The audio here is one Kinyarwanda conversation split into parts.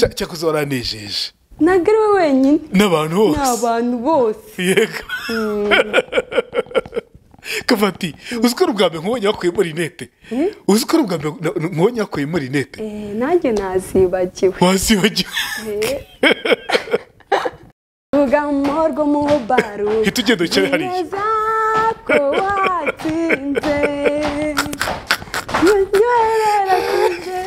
cyakuzora nejeje ntabwo ari we wenyine n'abantu ni bose abantu bose yego kavati uzi ko ari ubwa mbere nkubonye wakuyemo rinete uzi ko ari ubwa mbere na- nkubonye wakuyemo rinete Eh, nanjye nazibagiwe wazibagiwe vuga amahoro mu baro hita ugenda wicare hariya neza ko watsinze nywerera kuje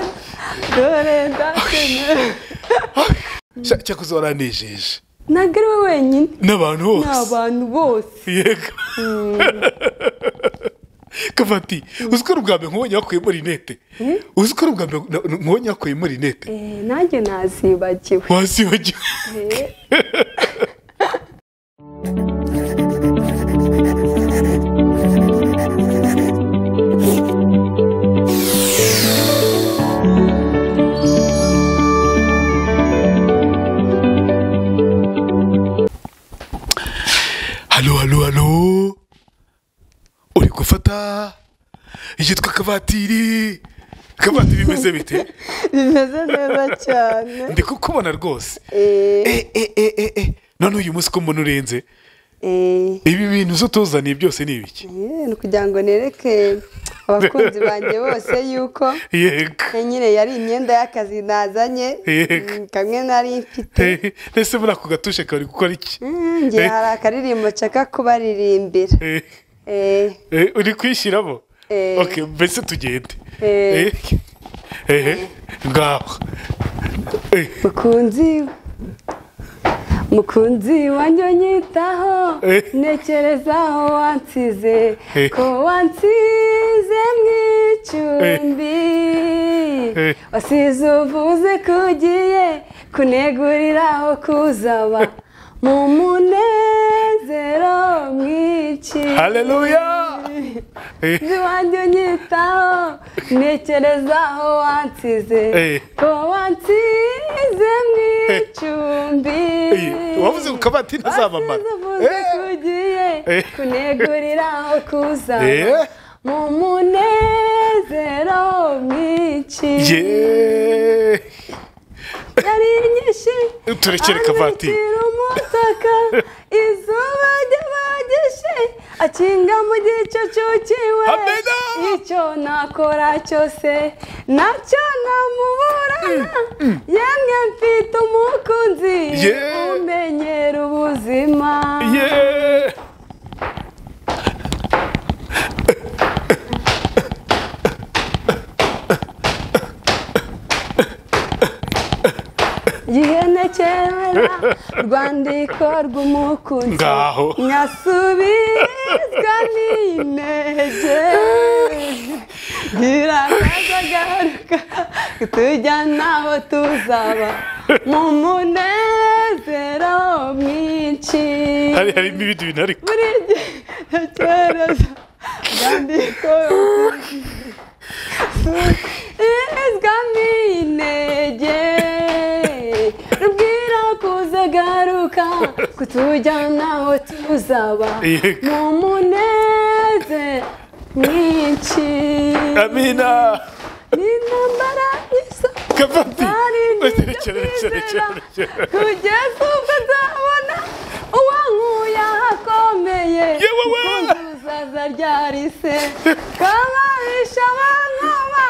dore ndatsinze cyakuzora nejeje ntabwo ari we wenyine n'abantu ni bose abantu bose yego kavati uzi ko ari ubwa mbere nkubonye wakuyemo rinete uzi ko ari ubwa mbere na- nkubonye wakuyemo rinete Eh, nanjye nazibagiwe wazibagiwe Eh, halo halo halo uri gufata yitwa kavatiri kavatiri bimeze bite bimeze neza cyane ndi kukubona rwose Eh, e e e e e none uyu munsi ko mbona urenze eh, ibi bintu zo tuzaniye byose ni ibiki eh, ni ukugira ngo nereke abakunzi banjye bose yuko yego nyine yari imyenda y'akazi nazanye Yego. mm, kamwe nari mfite Eh, ese muri ako gatushe kari gukora iki Mm, ngiye hari akaririmbo nshaka kubaririmbira Eh, Eh, eh, uri kwishyiramo Eh. okay mbese tugende Eh, Eh. eh, ngaho Eh, mukunzi mukunzi wanjye unyitaho Eh. ntekerezaho wansize Eh. ko wansize mu icumbi Eh. wasize uvuze ko ugiye kunegurira aho kuzaba mu munezero mwinshi haleluya Eh, iwanjye unyitaho ntekerezaho wansize Eh. ko wansize mu icumbi eh, wavuze ngo kabati ntazabamara wasize uvuze ko Eh, ugiye Eh. kunegurira aho kuzaba Eh. mu munezero mwinshi ye yari nyinshi turekere kavatiri amwitira umutaka izuba ry'abagishe akinga mu gicucu cyiwe Amena! icyo nakora cyose nacyo namuburana yemwe mfite umukunzi Ye! umenyera ubuzima ye yihenekera rwandiko rw'umukunzi Ngaho. nyasubizwa n'intege ngira akaza agaruka tujya n'aho tuzaba mu munezero mwinshi hari harimo ibindi bintu ariko buri gihe cyorezo rwandiko izwamo intege rubwira kuza garuka kutujyana aho tuzaba Yego. mu muneze mwinshi amina ni intambara y'isoko kabati Hari n'ibyo turekere turekere turekere kugeza ubwo nzabona uwankuye ahakomeye Yewe we! uzaza ryarise kabahisha abankoma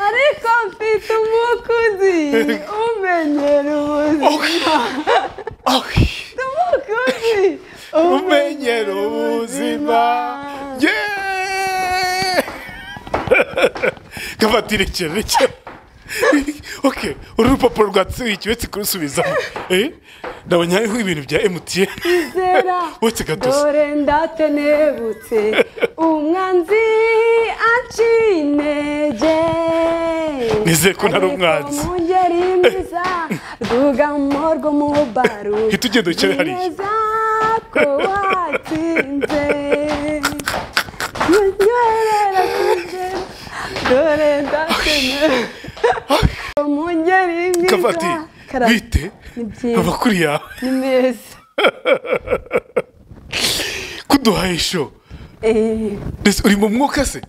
ariko mfite umukuzi umenyera ubuzima Ah. umukuzi umenyera ubuzima yeee kavatire cyane cyane oke uru rupapuro rwatsi ikibetse kurusubizamo eh ndabona hariho ibintu bya emutiyeni kwizera Uretse gatozi. dore ndatenebutse umwanzi anciye intege Nizeye ko ntari umwanzi. Ariko mu ngeri mbiza rwugamo rw'umubaru Hita ugenda wicare hariya. neza ko watsinze nywerera kuje dore ndatenebutse mu ngeri mbiza kavati Karame, bite ni byiza abakuri yawe ni meza kuduhaye isho Eh, Mbese uri mu mwuka se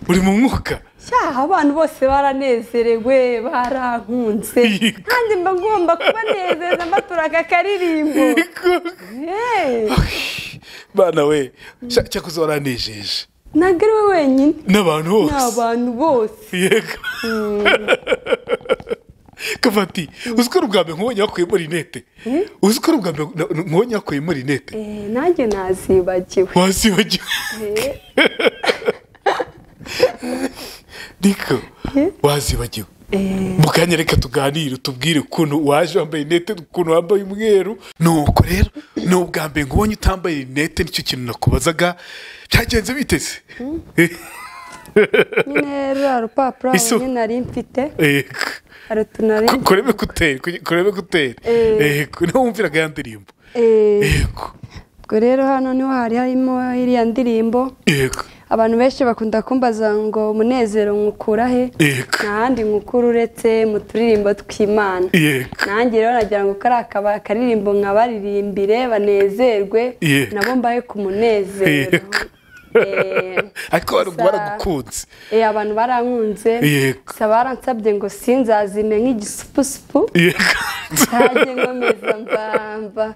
uri mu mwuka cyaha abantu bose baranezerewe barankunze Yego. kandi mba ngomba kubanezeza mbatura aka karirimbo Hey, bana we cya- cyakoze waranejeje ntabwo ari we wenyine n'abantu ni bose abantu bose yego kavati uzi ko ari ubwa mbere nkubonye wakuyemo rinete uzi ko ari ubwa mbere na- nkubonye wakuyemo rinete Eh, nanjye nazibagiwe wazibagiwe Eh, niko wazibagiwe eh, mu kanya reka tuganire utubwire ukuntu waje wambaye rinete ukuntu wambaye umweru nuko rero ni ubwa mbere nkubonye utambaye rinete nicyo kintu nakubazaga byagenze biteze nyine ruriya rupapuro aho Isu. nyine nari mfite Yego. hari utunari Ku- kurebe kutera ku- kurebe kutera Eh. yego niho wumviraga ya ndirimbo Eh, yego ubwo rero hano niho hari harimo iriya ndirimbo yego abantu benshi bakunda kumbaza ngo umunezero nkukura he yego nta handi nkukura uretse mu turirimbo tw'imana yego nanjye rero nagira ngo kari akaba akaririmbo nkabaririmbire banezerwe Yego. nabo mbahe ku munezero Yego. Eh, ariko abantu gusa- baragukunze eh, abantu barankunze Yego. gusa baransabye ngo sinzazime nk'igisupusupu yego ntajye nkomeza mbamba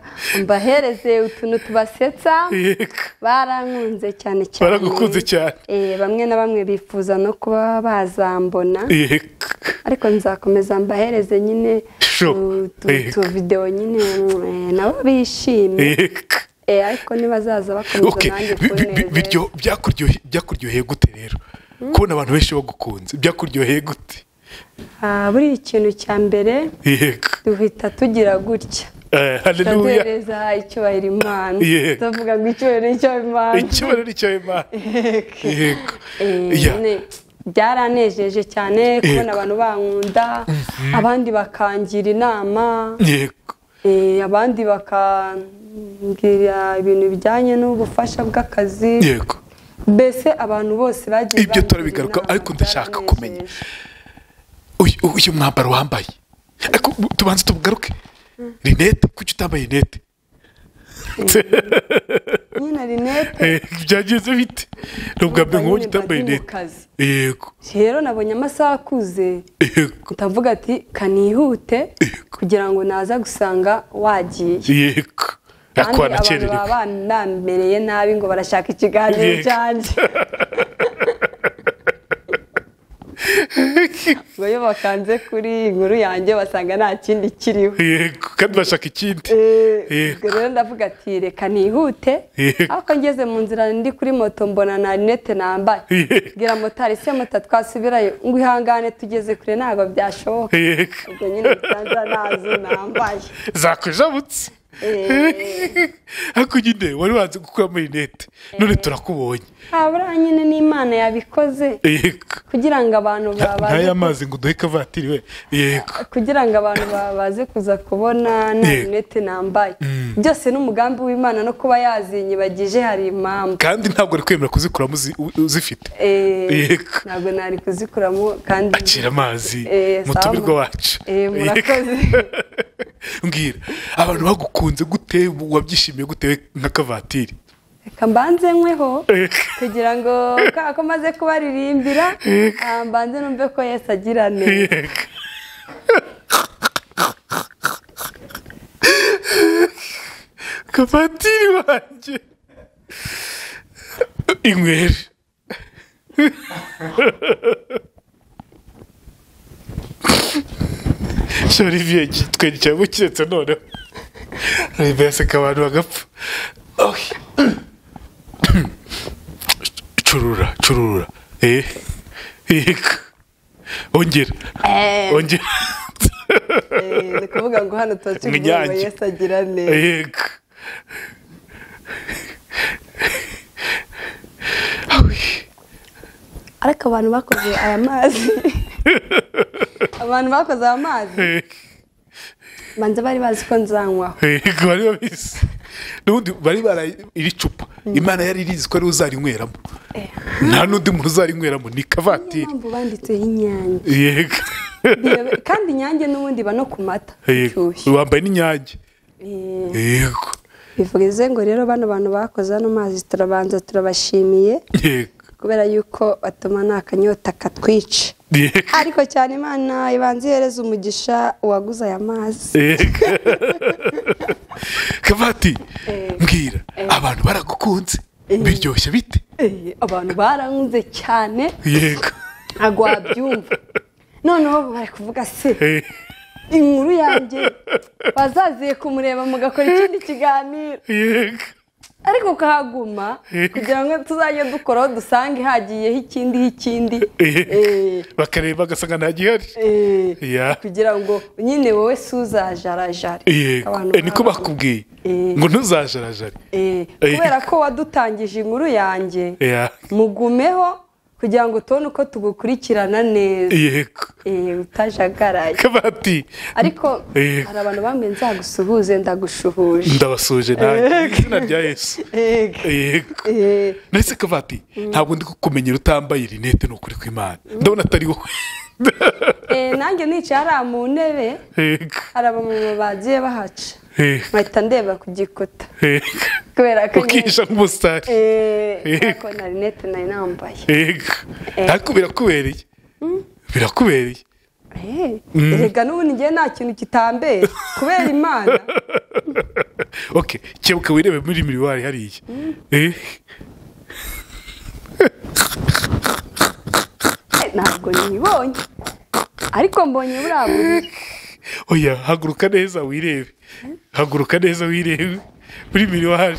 mbahereze utuntu tubasetsa yego barankunze cyane cyane baragukunze cyane Eh, bamwe na bamwe bifuza no kuba bazambona yego ariko nzakomeza mbahereze nyine Sure. tu- tu- Yego. tu videwo nyine eh, nabo bishimye yego Eh, ariko nibazaza bakomeza Okay, nanjye bi- bi- bi- kunezeza. biryo- byakuryohe- byakuryoheye gute rero kubona abantu benshi bagukunze byakuryoheye gute Ah, buriya ikintu cya mbere yego duhita tugira gutya Eh, haleluya turaduhereza icyubahiro imana Yego. tuvuga ngo icyubahiro ni icy'imana ikibazo ni cyo imana yego Eh, Ya. nyine byaranejeje cyane kubona abantu bankunda abandi bakangira inama yego Eh, abandi bakambwira ibintu bijyanye n'ubufasha bw'akazi yego mbese abantu bose bagiye ibyo bangira turabigaruka inama, ariko ndashaka byaranejeje. kumenya uyu uyu mwambaro wambaye ariko tubanze tugaruke rinete kuki utambaye rinete nyine rinete Eh, byagenze bite ni ubwa mbere nkubonye Nyine utambaye bari mu rinete kazi. yego rero nabonye amasaha akuze yego ndavuga ati kanihute Yego. kugira ngo naza gusanga wagiye yego Kandi ariko abantu wanakererewe baba bam- bambereye nabi ngo barashaka ikiganiro Yego. cyanjye ngo iyo bakanze kuri inkuru yanjye basanga nta kindi kiriho yego kandi bashaka ikindi Eh, Yego. ubwo rero ndavuga ati reka nihute Yego. ariko ngeze mu nzira ndi kuri moto mbona na rinete nambaye Yego. bwira motari se moto twasubirayo ngo ihangane tugeze kure ntabwo byashoboka yego ubwo nyine nsanza nazo nambaye zakujabutse Eh. ariko nyine wari wanze gukuramo rinete none turakubonye habura nyine n'imana yabikoze yego kugira ngo abantu Nta- babaze ntaya mazi ngo uduhe kavatiri we yego kugira ngo abantu ba- baze kuza kubona nta Yego. rinete nambaye byose n'umugambi w'imana no kuba yazinyibagije hari impamvu kandi ntabwo ari kwemera kuzikuramo uzi- u- uzifite Eh, Yego. ntabwo nari kuzikuramo kandi akira amazi Eh, mu sawa. tumirwa wacu Eh, murakoze. mbwira abantu bagukunze gute wabyishimiye gute we nka kavatiri reka mbanze nkweho Yego. kugira ngo kubera ko maze kubaririmbira ah, mbanze numve ko yesu agira neza Yego. kavatiri wanjye inyweri sha olivier twenge cyangwa kiretse noneho olivier yaseka abantu bagapfa Okay. curura curura eh yego ongera Eh, ongera eh, ni ukuvuga ngo hano tuba tuvuga ngo Mwinyange. yesu agira neza yego ariko abantu bakoze aya mazi abantu bakoze aya mazi yego banze bari bazi ko nzanywaho yego bari babizi n'ubundi bari baraye iri cupa imana yari irizi ko ari uzarinyweramo nta n'undi muntu uzarinyweramo ni niyo kavatiri mpamvu banditseho inyange yego Iyo- kandi inyange n'ubundi iba no ku mata yego ishyushye wambaye n'inyange Eh, yego bivuze ngo rero bano bantu bakoze ano mazi turabanza turabashimiye yego kubera yuko batuma nta kanyota katwica Yego. ariko cyane imana ibanza ihereza umugisha uwaguze aya mazi Yego. kabati Eh. mbwira Eh. abantu baragukunze biryoshye bite Eh, abantu baranguze cyane yego ntabwo wabyumva noneho bari kuvuga se Eh. inkuru yanjye bazaziye kumureba mugakora ikindi kiganiro yego ariko ukahaguma Yego. kugira ngo tuzajye dukoraho dusange hagiyeho ikindi ikindi Eh, bakareba bagasanga ntagihari eh, Ya. kugira ngo nyine wowe suzajarajare yego Abantu Eh, niko baranguze. bakubwiye Eh. ngo ntuzajarajare Eh, Eh. kubera ko wadutangije inkuru yanjye Ya. mugumeho kugira ngo tubone uko tugukurikirana neza yego Eh, utajagaraye kabati ariko Eh. hari abantu bambwiye nzagusuhuze ndagushuhuje ndabasuhuje nanjye mu izina rya yesu Ego. yego Eh, ndetse kabati ntabwo ndi kukumenyera utambaye rinete ni ukuri kw'imana ndabona atari wowe eh, nanjye nicaye hariya mu ntebe yego hari abamama bagiye bahaca yego mpahita ndeba ku gikuta yego kubera ko nyine- ukisha nk'umusitari Eh, Yego. ariko na rinete nari nambaye yego ariko birakubereye birakubereye Eh, erega n'ubundi njyewe nta kintu kitambera kubera imana ok kebuka wirebe muri miriwari hariya Eh, Eh, ntabwo nibonye ariko mbonye buriya buriri oya haguruka neza wirebe haguruka neza wirebe muri miriwari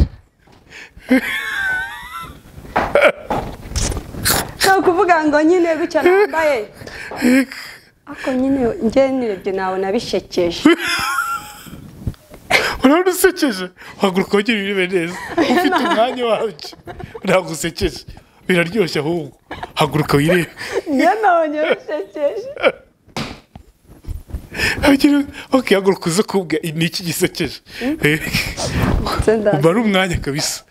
ni ukuvuga ngo nyine gutya nambaye ariko nyine njyewe nirebye nabona bishekeje urabona usekeje haguruka wongere wirebe neza ufite umwanya wabyo ntabwo usekeje biraryoshye ahubwo haguruka wirebe njyewe nabonye bishekeje Agira- ok haguruka uze kubwa ni iki gisekeje Eh, ndetse ndaza umara umwanya kabisa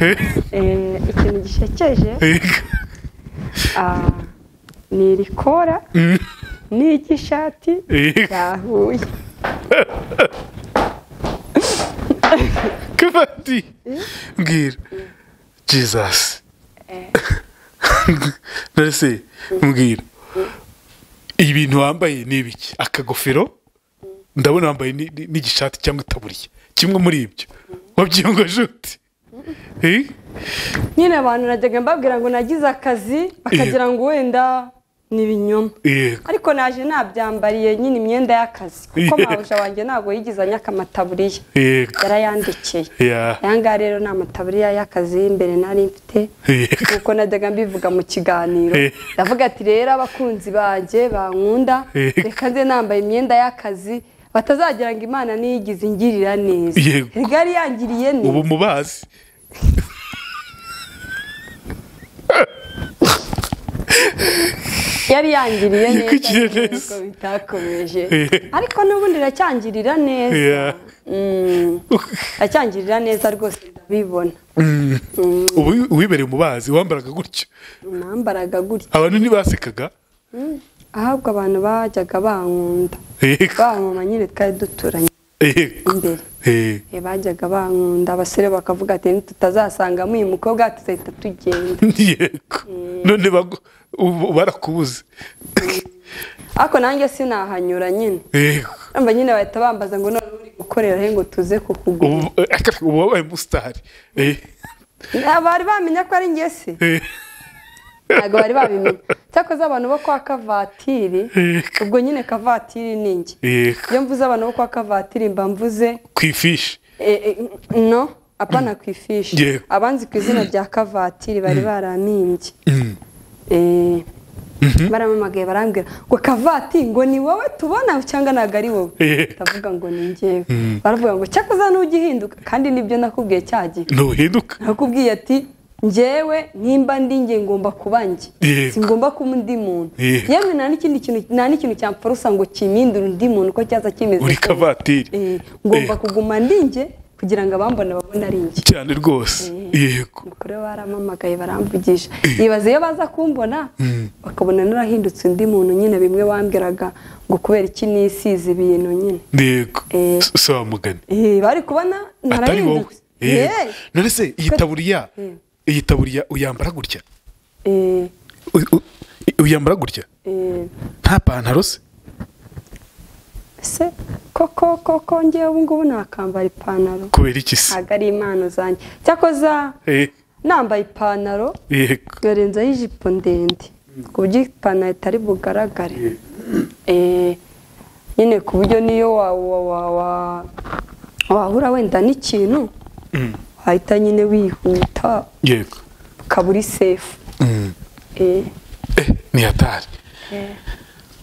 Eh, Eh, ikintu gishekeje eh, ah, ni irikora mm, ni iry'ishati eh, ryahuye kabati mbwira jesus narese mbwira ibintu wambaye ni ibiki akagofero ndabona wambaye ni- ni- n'igishati cyangwa itaburiya kimwe muri ibyo wabyiyongoje ute Eh, nyine abantu najyaga mbabwira ngo nagize akazi bakagira ngo wenda ni ibinyoma yego ariko naje nabyambariye nyine imyenda y'akazi kuko Yeah. mabuja wanjye ntabwo yigeze anyaka amataburiya yego yarayandikiye Yeah. aya ngaya rero ni amataburiya y'akazi y'imbere nari mfite Yeah. kuko najyaga mbivuga mu kiganiro Yeah. ndavuga ati rero abakunzi banjye bankunda Yeah. reka nze nambaye imyenda y'akazi batazagira ngo imana niyigize ingirira neza Yego. rigari yangiriye neza ubu mubazi yari yangiriye Yakwigiriye neza neza. nubwo bitakomeje Yeah. ariko n'ubundi iracyangirira neza Yeah. Mm, iracyangirira neza rwose ndabibona Mm. ubu uwibereye umubazi wambaraga gutyo nambaraga gutya abantu ntibasekaga ahubwo abantu bajyaga bankunda Yego. bamama nyine twari duturanye Yego. imbere Yego. Eh, bajyaga bankunda abasore bakavuga ati ntitutazasangamo uyu mukobwa tuzahita tugenda Yego. none bagu- ubu barakubuze ariko nanjye sinahanyura nyine Yego. urumva nyine bahita bambaza ngo none uri gukorera he ngo tuze kukugura ubu eh, ubu wabaye umusitari Eh, bari bamenya ko ari njye se eh, ntabwo bari babimenya cyakoze abantu bo kwa kavatiri Yego. ubwo nyine kavatiri ni njye Yego. iyo mvuze abantu bo kwa kavatiri mba mvuze ku ifishi eh, eh, no apana ku ifishi Yego. abanzi ku izina rya kavatiri bari baranimbye Eh, barampamagaye barambwira ngo kavati ngo ni wowe tubona cyangwa ntabwo ari wowe Yego. ndavuga ngo ni njyewe baravuga ngo cyakoze n'ugihinduka kandi nibyo nakubwiye cya gihe ntuhinduka nakubwiye ati njyewe nimba ndi njye ngomba kuba njye Yego. singomba kuba undi muntu Yego. yewe nta n'ikindi kintu nta n'ikintu cyamfurusa ngo kimindure undi muntu uko cyaza kimeze uri kose. kavatiri Eh, ngomba Yego. kuguma ndi njye kugira ngo abambona babone ari njye cyane rwose yego Ubwo rero barampamagaye baramvugisha nibaza iyo baza kumbona bakabona narahindutse undi muntu nyine bimwe bambwiraga ngo kubera iki nisize ibintu nyine yego Eh. S- si wa mugani Eh, bari kubona atari wowe narahindutse Yego. Eh, none se iyi Ko- taburiya Mm. iyi taburiya uyambara gutya eh, U- u- uyambara gutya eh, nta pantaro se se koko koko ngewe ubu ngubu nakambara ipantaro kubera iki se ntabwo ari impano zanjye cyakoza Eh, nambaye ipantaro yego yorenzaho ijipo ndende ku buryo ipantaro itari bugaragare Eh, nyine ku buryo niyo wa- wa- wa- wa- wahura wenda n'ikintu Mm, wahita nyine wihuta yego ukaba uri sefu Mm. Eh, Eh, ni hatari eh,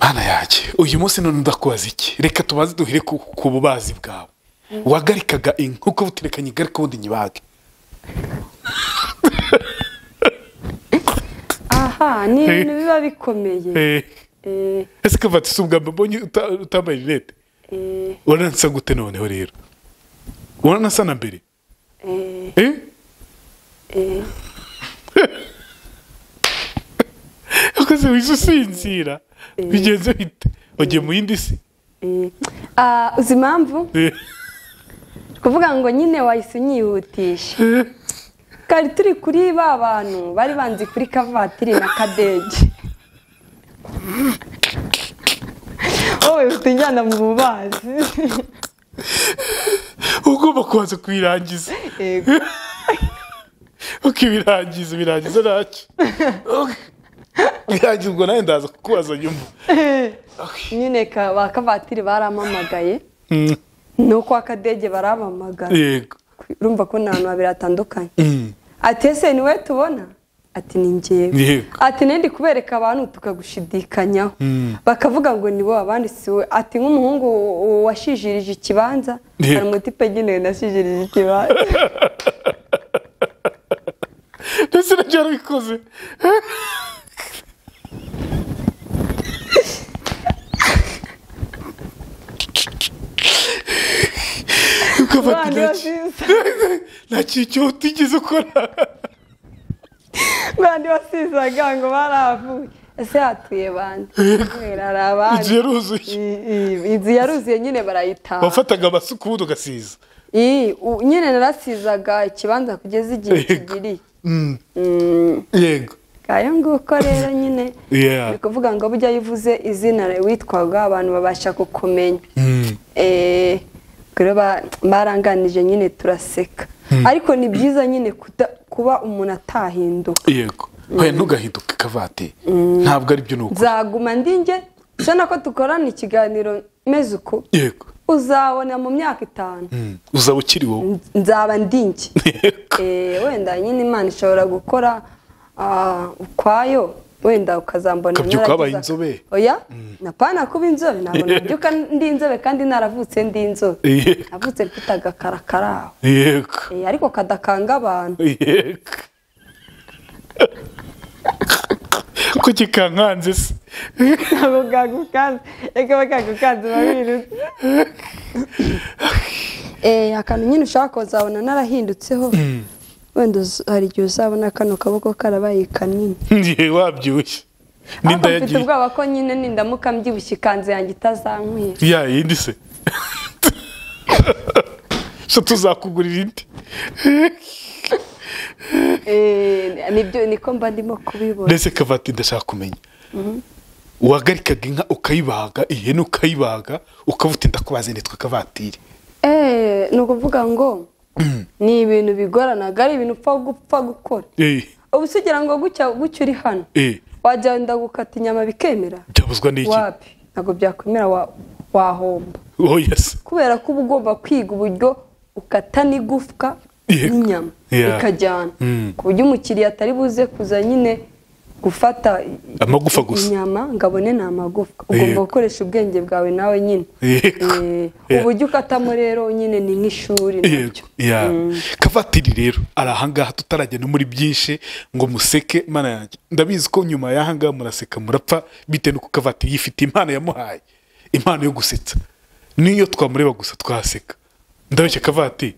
mana yanjye uyu munsi none ndakubaza iki reka tubaze duhere ku, ku bubazi bwawe wagarikaga inkoko butereka nyigarika ubundi nyibage aha ni ibintu biba bikomeye Eh, Eh, ese kavati si ubwamba mbonye uta- utambaye rinete eh, uranasa gute noneho rero uranasa na mbere eh, Eh? eh. ukoze wije usinzira bigenze bite wagiye mu yindi si Eh, ah, uzi impamvu Eh, kuvuga ngo nyine wahise unyihutisha eh, kari turi kuri ba bantu bari banzi kuri kavatiri na kadege wowe ufite injyana mu bubazi ugomba kubanza kuyirangiza yego ukibirangiza birangiza ntacyo birangiza ubwo nawe ndaza kukubaza nyuma nyine ka- ba kavatiri baramamagaye Mm, nuko akadege baramamagaye yego urumva ko ni ahantu habiri hatandukanye Mm, ati ese ni wowe tubona ati ni ngewe yego ati nindi kubereka abantu tukagushidikanyaho Mm. bakavuga ngo ni wowe abandi si wowe ati nk'umuhungu w- washijirije ikibanza Yego. hari umutipe agenewe nashijirije ikibanza ndetse nabyo yarabikoze ukafata intoki abandi basize nta kintu cyo utigeze ukora abandi basizaga ngo baravuye ese hatuye bande kubera hari abandi inzu yaruzuye I- i- inzu yaruzuye nyine barayitaha wafataga amasuka ubundi ugasiza I- u- nyine narasizaga ikibanza kugeza igihe Yego. kigiriye Mm, Mm. yego ngayo nguko rero nyine Yeah. ni ukuvuga ngo bujya yivuze izina witwaga abantu babasha kukumenya Mm. Eh, ubwo rero ba- baranganije nyine turaseka ariko ni byiza nyine kuda- kuba umuntu atahinduka yego hoya ntugahinduke kavate ntabwo aribyo ni ukuri nzaguma ndinge ubona ko dukorana ikiganiro meze uku yego uzabona mu myaka itanu Mm, uzaba ukiri wowe N- nzaba ndinge yego Eh, wenda nyine imana ishobora gukora ah, ukwayo wenda ukazambona Ukabyuka naragize wabaye aka- inzobe. oya napana kuba inzobe ntabwo nabyuka ndi inzobe kandi naravutse ndi inzobe Yego. navutse mfite agakarakara aho yego Eh, ariko kadakanga abantu yego ko kikankanze se ntabwo kagukanze reka bakagukanze babirutse eh akantu nyine ushaka uzabona narahindutseho wenda uz- hari igihe uzabona kano kaboko karabaye kanini ngiye wabyibushye ariko n'inda mfite yagiye ubwoba ko nyine nindamuka mbyibushye ikanzu yanjye itazankwiye ya yindi se so tuzakugurira indi Eh, nibyo niko mba ndimo kubibona ndetse kavati ndashaka kumenya wagarikaga inka ukayibaga ihene ukayibaga ukavuga uti ndakubaze nitwa kavatiri Eh, ni ukuvuga ngo ni ibintu bigoranaga ari ibintu upfa gupfa gukora Eh, ubu se ugira ngo gutya gutya uri hano eh, wajya wenda gukata inyama bikemera byabuzwa n'iki wapi ntabwo byakwemera wa- wahomba oh yes kubera ko uba ugomba kwiga uburyo ukata n'igufwa Yego. n'inyama Yeah. bikajyana Mm. ku buryo umukiriya atari buze kuza nyine gufata i- Amagufa gusa. inyama ngo abone ni amagufwa ugomba Yego. gukoresha ubwenge bwawe nawe nyine Yego. Eh, Yeah. uburyo ukatamo rero nyine ni nk'ishuri nabyo ya kavatiri rero ari ahangaha tutarajya no muri byinshi ngo museke mana yanjye ndabizi ko nyuma y'ahangaha muraseka murapfa bitewe n'uko kavatiri yifite impano yamuhaye impano yo gusetsa niyo twamureba gusa twaseka ndabeshya kavatiri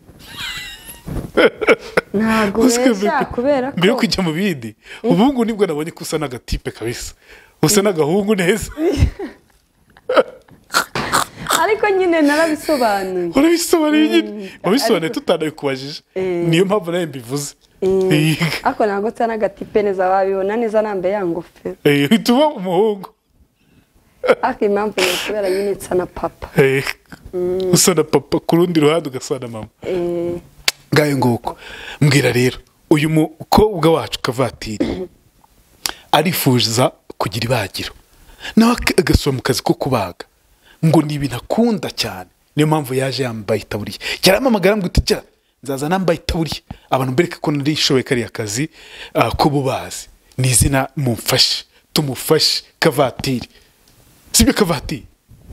ntabwo ubeshya kubera mbere yo ko kujya mu bindi ubu ngubu nibwo nabonye ko usa n'agatipe kabisa usa n'agahungu neza ariko nyine narabisobanuye urabisobanura nyine wabisobanuye tutanaye kubajije Eh. niyo mpamvu nawe mbivuze Eh, Yego. ariko ntabwo nsa n'agatipe neza wabibona neza nambaye ya ngofero Eh, uhita uba umuhungu ariko impamvu ni ukubera nyine nsa na papa Eh, usa na papa ku rundi ruhande ugasa na mama Eh, ngayo nguko mbwira rero uyu mukobwa wacu kavatiri arifuza kugira ibagiro nawe ak- agasubira mu kazi ko kubaga ngo ni ibintu akunda cyane niyo mpamvu yaje yambaye itaburiya yarampamagara ngo tujya nzaza nambaye itaburiya abantu mbereke ko narishoboye kariya kazi ah, k'ububazi ni izina mumfashe tumufashe kavatiri sibyo kavatiri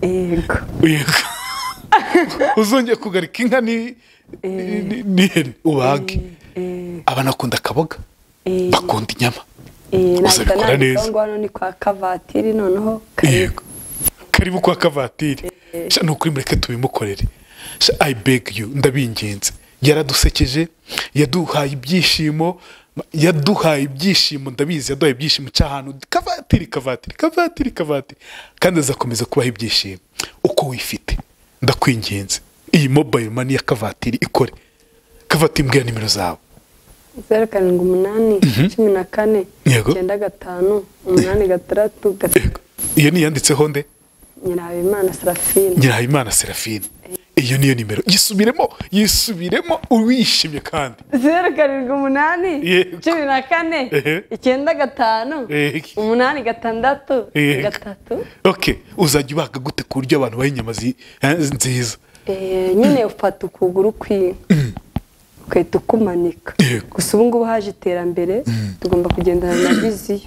yego Yego. uzongeye kugarika inka ni- ni- n'ihene ubage Eh, abana akunda akaboga eh, bakunda inyama eh, nahita uzabikora nandikaho neza. ngo hano ni kwa kavatiri noneho karibu yego karibu kwa kavatiri sha ni ukuri mureke tubimukorere sha i beg you ndabingenze yaradusekeje yaduhaye ibyishimo yaduhaye ibyishimo ndabizi yaduhaye ibyishimo cy'ahantu kavatiri kavatiri kavatiri kavatiri kandi azakomeza kubaha ibyishimo uko wifite ndakwinginze iyi mobile money ya kavatiri ikore kavatiri mbwira nimero zawe zeru karindwi umunani cumi na kane Yego. icyenda gatanu umunani gatandatu gatatu iyo niyanditseho nde nyirabimana serafine nyirahayimana serafine iyo niyo nimero yisubiremo yisubiremo uwishimye kandi zeru karindwi umunani Yego. cumi na kane Ehe. icyenda gatanu Yego. umunani gatandatu Yego. gatatu ok uzajya ubaga gute ku buryo abantu baha inyama zi- eh, nziza Eh, nyine ufata ukuguru kw'inka ugahita ukumanika Yego. gusa ubu ngubu haje iterambere tugomba kugendana na viziyo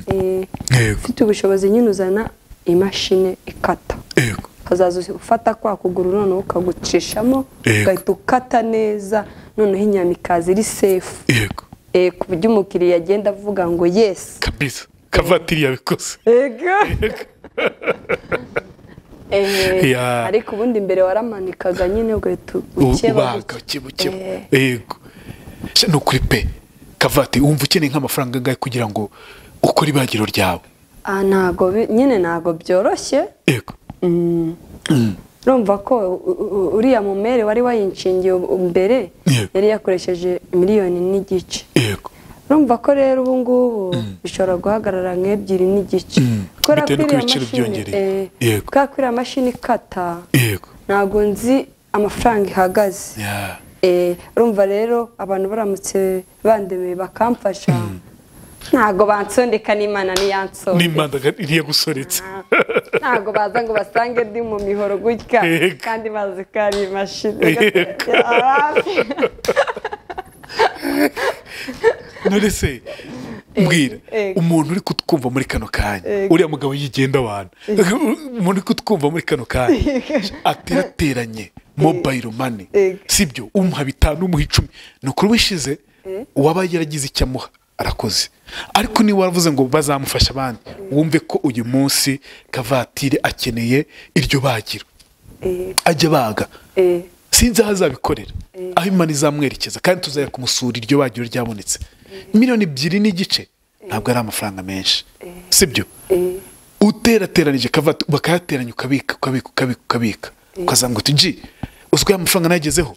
Eh, yego ufite ubushobozi nyine uzana imashini ikata yego ukazaza ufata kwa kuguru noneho ukagucishamo Yego. ugahita ukata neza noneho inyama ikaza iri sefu yego Eh, ku buryo umukiriya agenda avuga ngo yesi kabisa kavatiri yabikoze ego Eh, Ya. ariko ubundi mbere waramanikaga nyine ugahita ukeba ubaga buke buke Eh, yego se ni ukuri pe kavatiri wumva ukeneye nk'amafaranga angahe kugira ngo ukore ibagiro ryawe ah, ntago bi- nyine ntago byoroshye yego urumva ko u- u- uriya mumere wari wayinshingiye u- mbere Yego. yari yakoresheje miliyoni n'igice yego urumva ko rero ubu ngubu bishobora guhagarara nk'ebyiri n'igice Bitewe n'uko iriya ibiciro mashini- byiyongereye. eh, Yego. kubera ko iriya mashini ikata yego ntabwo nzi amafaranga ihagaze Ya. Eh, urumva rero abantu baramutse bandemeye bakamfasha ntabwo bansondeka n'imana niyansonde n'imbandaga ntiyagusoretse ntabwo baza ngo basange ndi mu mihoro gutya Yego. kandi bazi ko ari imashini Yego. none se mbwira ego. umuntu uri kutwumva muri kano kanya Ego. uriya mugabo yigenda abantu umuntu uri kutwumva muri kano kanya aterateranye mobayiro mani Ego. sibyo umuha bitanu umuha icumi ni ukuri wishize uwaba yaragize icyo amuha arakoze ariko niba waravuze ngo bazamufasha abandi wumve ko uyu munsi kavatiri akeneye iryo bagiro Eh, ajya baga eh, sinzi aho azabikorera aho imana izamwerekeza kandi tuzajya kumusura iryo bagiro ryabonetse miliyoni ebyiri n'igice ntabwo ari amafaranga menshi sibyo eh. uterateranije kavati bakayateranya ukabika ukabika ukabika ukabika ukaza ngo tuji uzwi ya mafaranga nagezeho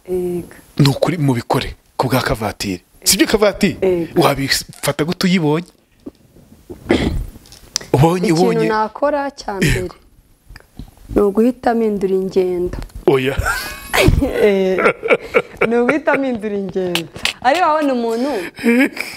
Yego. ni ukuri mubikore ku bwa kavatiri sibyo kavatiri Ego. wabifata gute uyibonye ubonye ikintu ubonye nakora cya mbere ni uguhita mpindura ingendo oya ni uguhita mpindura ingendo ari wabona umuntu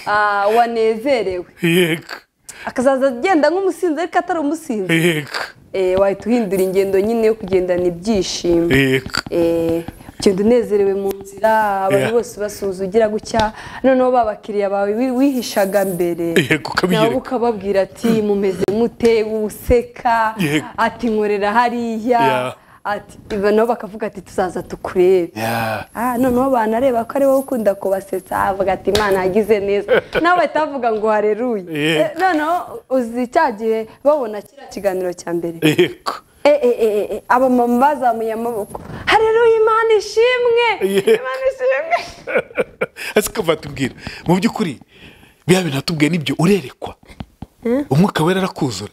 ah, wanezerewe yego akazaza agenda nk'umusinzi ariko atari umusinzi yego Eh, wahita uhindura ingendo nyine yo kugendana ibyishimo yego Eh, ugenda unezerewe mu nzira abantu Yeah. bose ubasuhuza ugira gutya noneho ba bakiriya bawe wi- wihishaga mbere Yego, ukabiyereka. nabo ukababwira ati mumeze mute useka Yego. ati nkorera hariya Yeah. ati nabo bakavuga ati tuzaza tukurebe Yeah. Ah, noneho banareba ko ari wowe ukunda kubasetsa avuga ati imana yagize neza nawe bahita bavuga ngo hareruye Yego. Eh, noneho uzi cya gihe babona kiriya kiganiro cya mbere yego Eh, eh, eh, eh, abamama bazamuye amaboko hareruye imana ishimwe Yego. imana ishimwe ese ukava tubwira mu by'ukuri biya bintu watubwiye nibyo urerekwa umwuka wera arakuzura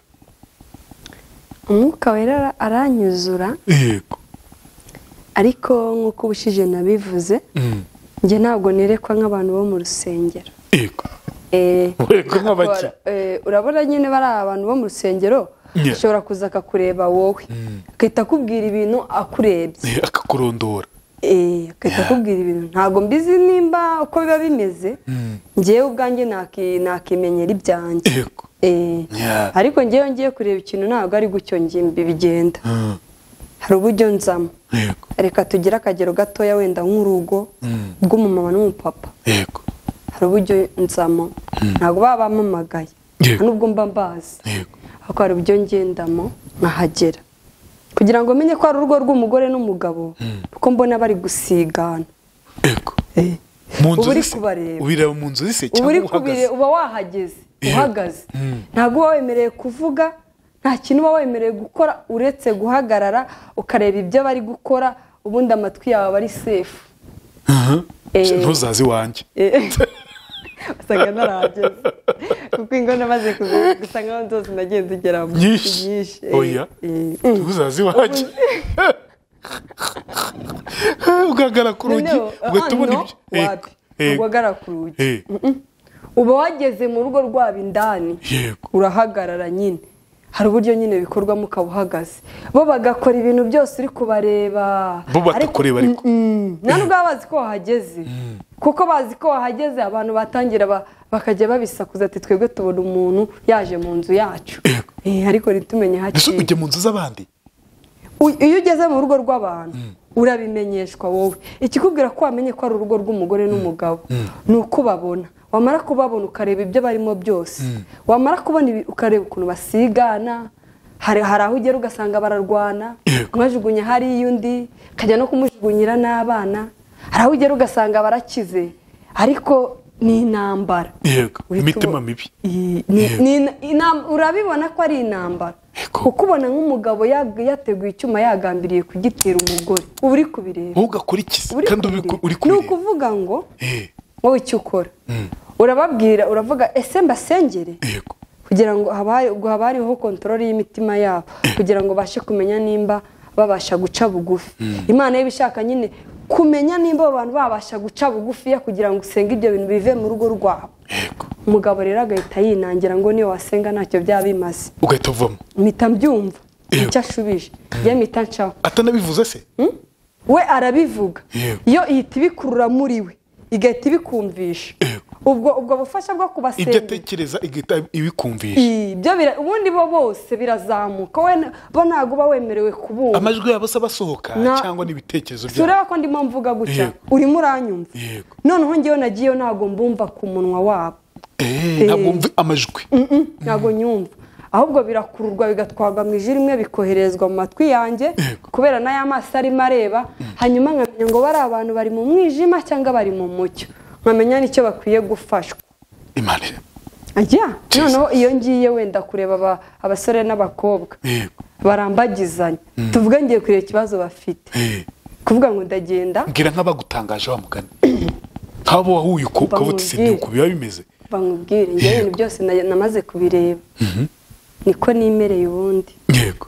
umwuka wera ara- aranyuzura yego ariko nk'uko ubushize nabivuze njye ntabwo nerekwa nk'abantu bo mu rusengero yego Eh, Werekwa nk'abaki? eh, urabona nyine bari abantu bo mu rusengero Yeah. ashobora kuza akakureba wowe agahita akubwira ibintu akurebye Eh, akakurondora Eh, agahita akubwira ibintu ntabwo mbizi nimba uko biba bimeze ngewe ubwanjye naki- nakimenyera ibyanjye yego Eh, Yeah. ariko ngewe ngiye kureba ikintu ntabwo ari gutyo ngi- bigenda Mm. hari uburyo nzamo yego reka tugire akagero gatoya wenda nk'urugo rw'umumama n'umupapa yego hari uburyo nzamo ntabwo baba bampamagaye Yego. nta n'ubwo mba mbazi yego ariko hari uburyo ngendamo nkahagera kugira ngo menye ko ari urugo rw'umugore n'umugabo kuko mbona bari gusigana yego Eh. mu nzu uba uri zise- kubareba ubireba mu nzu zise uba cyangwa uri uhagaze kubire- uba wahageze Yego. uhagaze Mm. ntabwo uba wemerewe kuvuga nta kintu uba wemerewe gukora uretse guhagarara ukareba ibyo bari gukora ubundi amatwi yawe ari sefu Aha. Eh. ntuzaze iwanjye Eh, usanga narahageze kuko ingona maze kuza- gusa nkaho zose nagiye zigeramo Nyinshi. eh, Oya. eh. ntuzaze iwanjye ugahagarara ku rugi Noneho, ah, ugahita ubona no, ibyo wapi? Ntabwo yego uhagarara ku rugi Eh, uba wageze mu rugo rwabo indani yego urahagarara nyine hari uburyo nyine bikorwamo ukaba uhagaze bo bagakora ibintu byose uri kubareba bo batakureba ariko Mm, nta nubwo baba bazi ko wahageze kuko bazi ko wahageze abantu batangira ba- bakajya babisakuza ati twebwe tubona umuntu yaje mu nzu yacu Yego. Eh, ariko ntitumenye mbese hakiri ujya mu nzu z'abandi U- iyo ugeze mu rugo rw'abantu urabimenyeshwa wowe ikikubwira ko wamenye ko ari urugo rw'umugore n'umugabo ni uko ubabona wamara kubabona ukareba ibyo barimo byose wamara kubona ibi ukareba ukuntu basigana hari hari aho ugera ugasanga bararwana Yego. umwajugunya hariya undi akajya no kumujugunyira n'abana hari aho ugera ugasanga barakize ariko ni intambara yego Uhita imitima ubo- mibi Iyi- ni- Yego. ni ina- inam- urabibona ko ari intambara Yego. kuko ubona nk'umugabo yag- yateguye icyuma yagambiriye kugitera umugore uba uri kubireba wowe ugakurikiza Uba uri kandi kubireba. uri ni kubireba ukuvuga ngo Eh, wowe icyo ukora urababwira uravuga ese mbasengere yego kugira ngo haba- ngo haba hariho kontorore y'imitima yabo kugira ngo bashe kumenya nimba babasha guca bugufi imana iba ishaka nyine kumenya nimba abo bantu babasha guca bugufiya kugira ngo usenge ibyo bintu bive mu rugo rwabo yego umugabo rero agahita yinangira ngo niyo wasenga ntacyo byaba bimaze ugahita uvamo mpita mbyumva Yego. icyo ashubije njye mpita nshaho atanabivuze se we arabivuga Yego. yo ihita ibikurura muri we igahita ibikumvisha Yego. ubwo ubwo bufasha bwo ibyo kubasenga atekereza igahita ibikumvisha ibyo bira- ubundi bo bose birazamuka we n- bo ntabwo uba wemerewe kubumva amajwi yabo se abasohoka Na- cyangwa n'ibitekerezo byabo tureba ko ndimo mvuga gutya Yego. urimo uranyumva yego noneho ngewe nagiyeyo ntabwo mbumva ku munwa wabo Eh, ntabwo mvi amajwi Mm-mm, ntabwo nyumva ahubwo birakururwa bigatwarwa mu ijwi rimwe bikoherezwa mu matwi yanjye Yego. kubera n'ay'amaso arimo areba hanyuma nkamenya ngo bari abantu bari mu mwijima cyangwa bari mu mucyo nkamenya n'icyo bakwiye gufashwa imana ajya Jesus. noneho iyo ngiye wenda kureba aba- abasore n'abakobwa yego barambagizanya tuvuge ngiye kureba ikibazo bafite Eh, kuvuga ngo ndagenda mbwira nk'abagutangaje wa mugani nk'abo wahuye uko ukaba uti Bamubwire. uku biba bimeze bamubwire njyewe ibintu byose na- namaze kubireba niko nimereye ubundi yego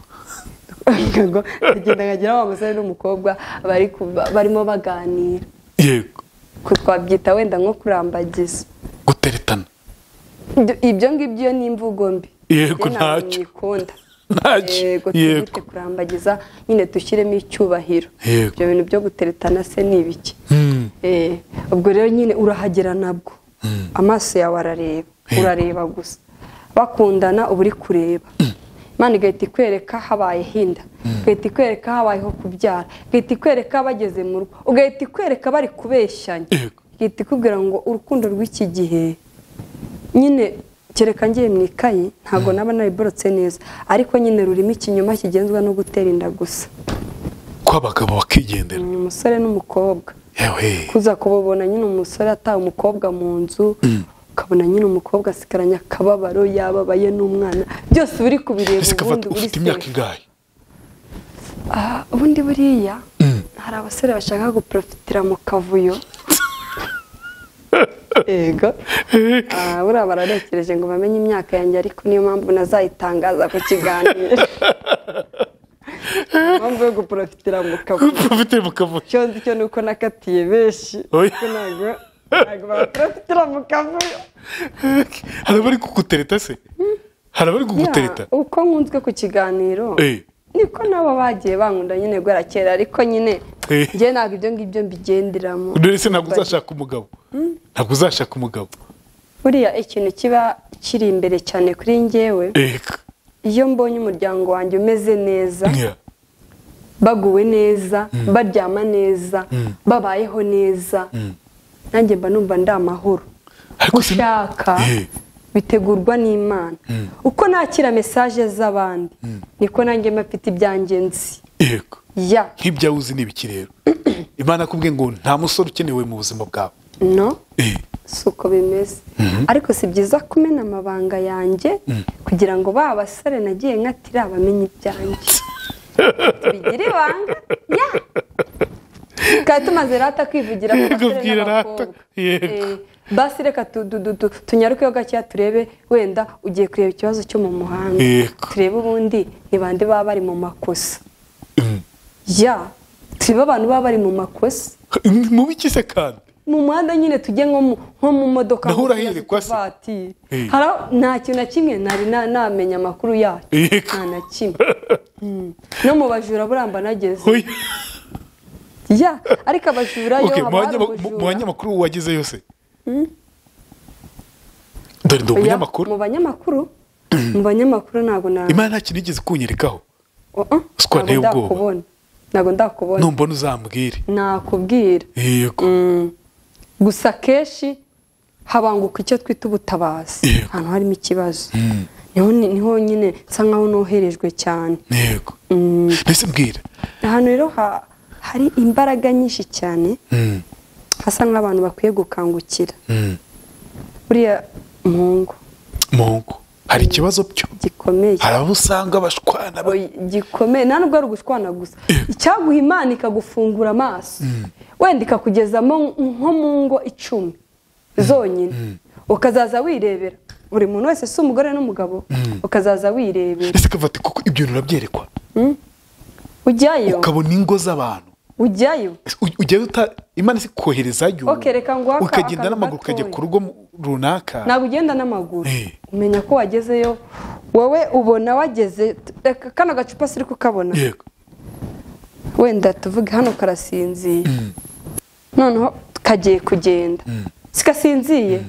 ngo agenda nkagera wa musore n'umukobwa bari kuba- barimo baganira yego Ku- twabyita wenda nko kurambagiza guteretana Ibyo- ibyo ngibyo iyo ni imvugo mbi Yego, Njye ntabwo ntacyo. nyikunda ntacyo yego yego twite kurambagiza nyine dushyiremo icyubahiro Yego. ibyo bintu byo guteretana se ni ibiki Mm, Eh, ubwo rero nyine urahagera nabwo amaso yawe arareba urareba gusa bakundana uba uri kureba imana igahita ikwereka habaye hinda igahita ikwereka habayeho kubyara igahita ikwereka bageze mu rugo ugahita ikwereka bari kubeshyanya Yego. igahita ikubwira ngo urukundo rw'iki gihe nyine kereka ngiye mu ikayi ntabwo naba nabiborotse neza ariko nyine rurimo ikinyoma kigenzwa no gutera inda gusa ko abagabo bakigendera ni umusore n'umukobwa yewe kuza kubabona nyine umusore ataha umukobwa mu nzu ukabona nyine umukobwa asigaranye akababaro yababaye n'umwana byose uri kubireba ese ubundi kavati uri ufite imyaka safe. ingahe Ah, ubundi buriya Mm. hari abasore bashaka guprofitira mu kavuyo yego Ah, buriya bararekereje ngo bamenye imyaka yanjye ariko niyo mpamvu nazayitangaza ku kiganiro mpamvu yo guporofitira mu kabuye ufite mu kavuyo icyo nzi cyo ni uko nakatiye benshi Oya. kuko ntabwo ntabwo baporofitira mu kavuyo hari abari kugutereta se hari abari kugutereta Ya, uko nkunzwe ku kiganiro Eh. niko nabo bagiye bankunda nyine guhera kera ariko nyine Eh. njye ntabwo ibyo ngibyo mbigenderamo dore se ntabwo uzashaka umugabo ntabwo uzashaka umugabo buriya ikintu kiba kiri imbere cyane kuri njyewe eka iyo mbonye umuryango wanjye umeze neza Ya. baguwe neza baryama neza babayeho neza nanjye mba numva ndi amahoro Ariko si- gushaka Eh. bitegurwa n'imana uko nakira mesaje z'abandi niko nanjye mba mfite ibyanjye nzi yego ya nk'ibyawe uzi ni ibiki rero imana kubwe ngo nta musore ukenewe mu buzima bwawe no Eh. si uko bimeze ariko si byiza kumena amabanga yanjye kugira ngo ba basore nagiye nkatira bamenye ibyanjye bigira ibanga ya tukaba tumaze rata kwivugira ku Yego, basore bwira rata. n'abakobwa Yego. Eh, basi reka tu- du- du- tu- tunyarukeho gakeya turebe wenda ugiye kureba ikibazo cyo mu muhanda Yego. turebe ubundi ntibandi baba bari mu makosa ya turebe abantu baba bari mu makosa mu biki se kandi mu muhanda nyine tujye nko mu- nko mu modoka Naho nko urahirirwa se? vatiri Eh. hari aho- nta kintu na kimwe nari na- namenya amakuru yacyo Yego. nta na kimwe Mm. no mu bajura buramba nageze Oya. ya ariko abajura yo Okay, haba mu hari banyama- mu- mu ubujura banyamakuru wageze yose dore ndi Oya, umunyamakuru mu banyamakuru mu banyamakuru ntabwo na imana nta kintu igeze kunyerekaho Oh, oh, Siko ntabwo nteye ubwoba. ndakubona ntabwo ndakubona numbona uzambwire nakubwira yego Mm. gusa akenshi habanguka icyo twita ubutabazi Yego. ahantu harimo ikibazo niho ni- niho nyine nsa nkaho noherejwe cyane yego Mm. mbese mbwira ahantu rero ha- hari imbaraga nyinshi cyane Mm, hasa nk'abantu bakwiye gukangukira mm. buriya mungu mungu hari ikibazo byo gikomeye hari abo usanga bashwana ba- Oya, gikomeye nta nubwo ari ugushwana gusa icyaguha imana ikagufungura amaso wenda ikakugezamo nko mu ngo icumi zonyine ukazaza wirebera buri muntu wese si umugore n'umugabo ukazaza wirebera ese kavati kuko ibyo bintu urabyerekwa ujyayo ukabona ingo z'abantu ujyayo U- ugenda uta imana isi koherezayo Okay, reka nguhe aka- ukagenda akantu n'amaguru ukajya gatoya. ku rugo mu- runaka ntabwo ugenda n'amaguru Eh. umenya ko wagezeyo wowe ubona wageze reka kano gacupa siri kukabona yego wenda tuvuge hano karasinziye noneho kagiye kugenda sikasinziye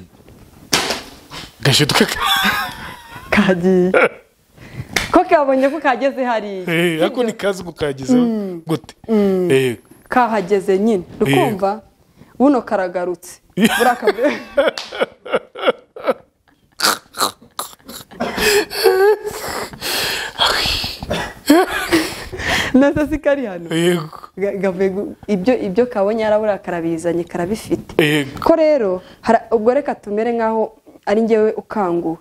gashiduka kagiye ko kabonye ko kageze hariya Eh, ariko nikaze kukagezeho gute yego kahageze nyine ukumva buno karagarutse burakavuye nasa si kari hano yego Ga- gavuye gu- ibyo ibyo kabonye yarabura karabizanye karabifite Yego. ko rero hara- ubwo reka tumere nk'aho ari njyewe ukanguwe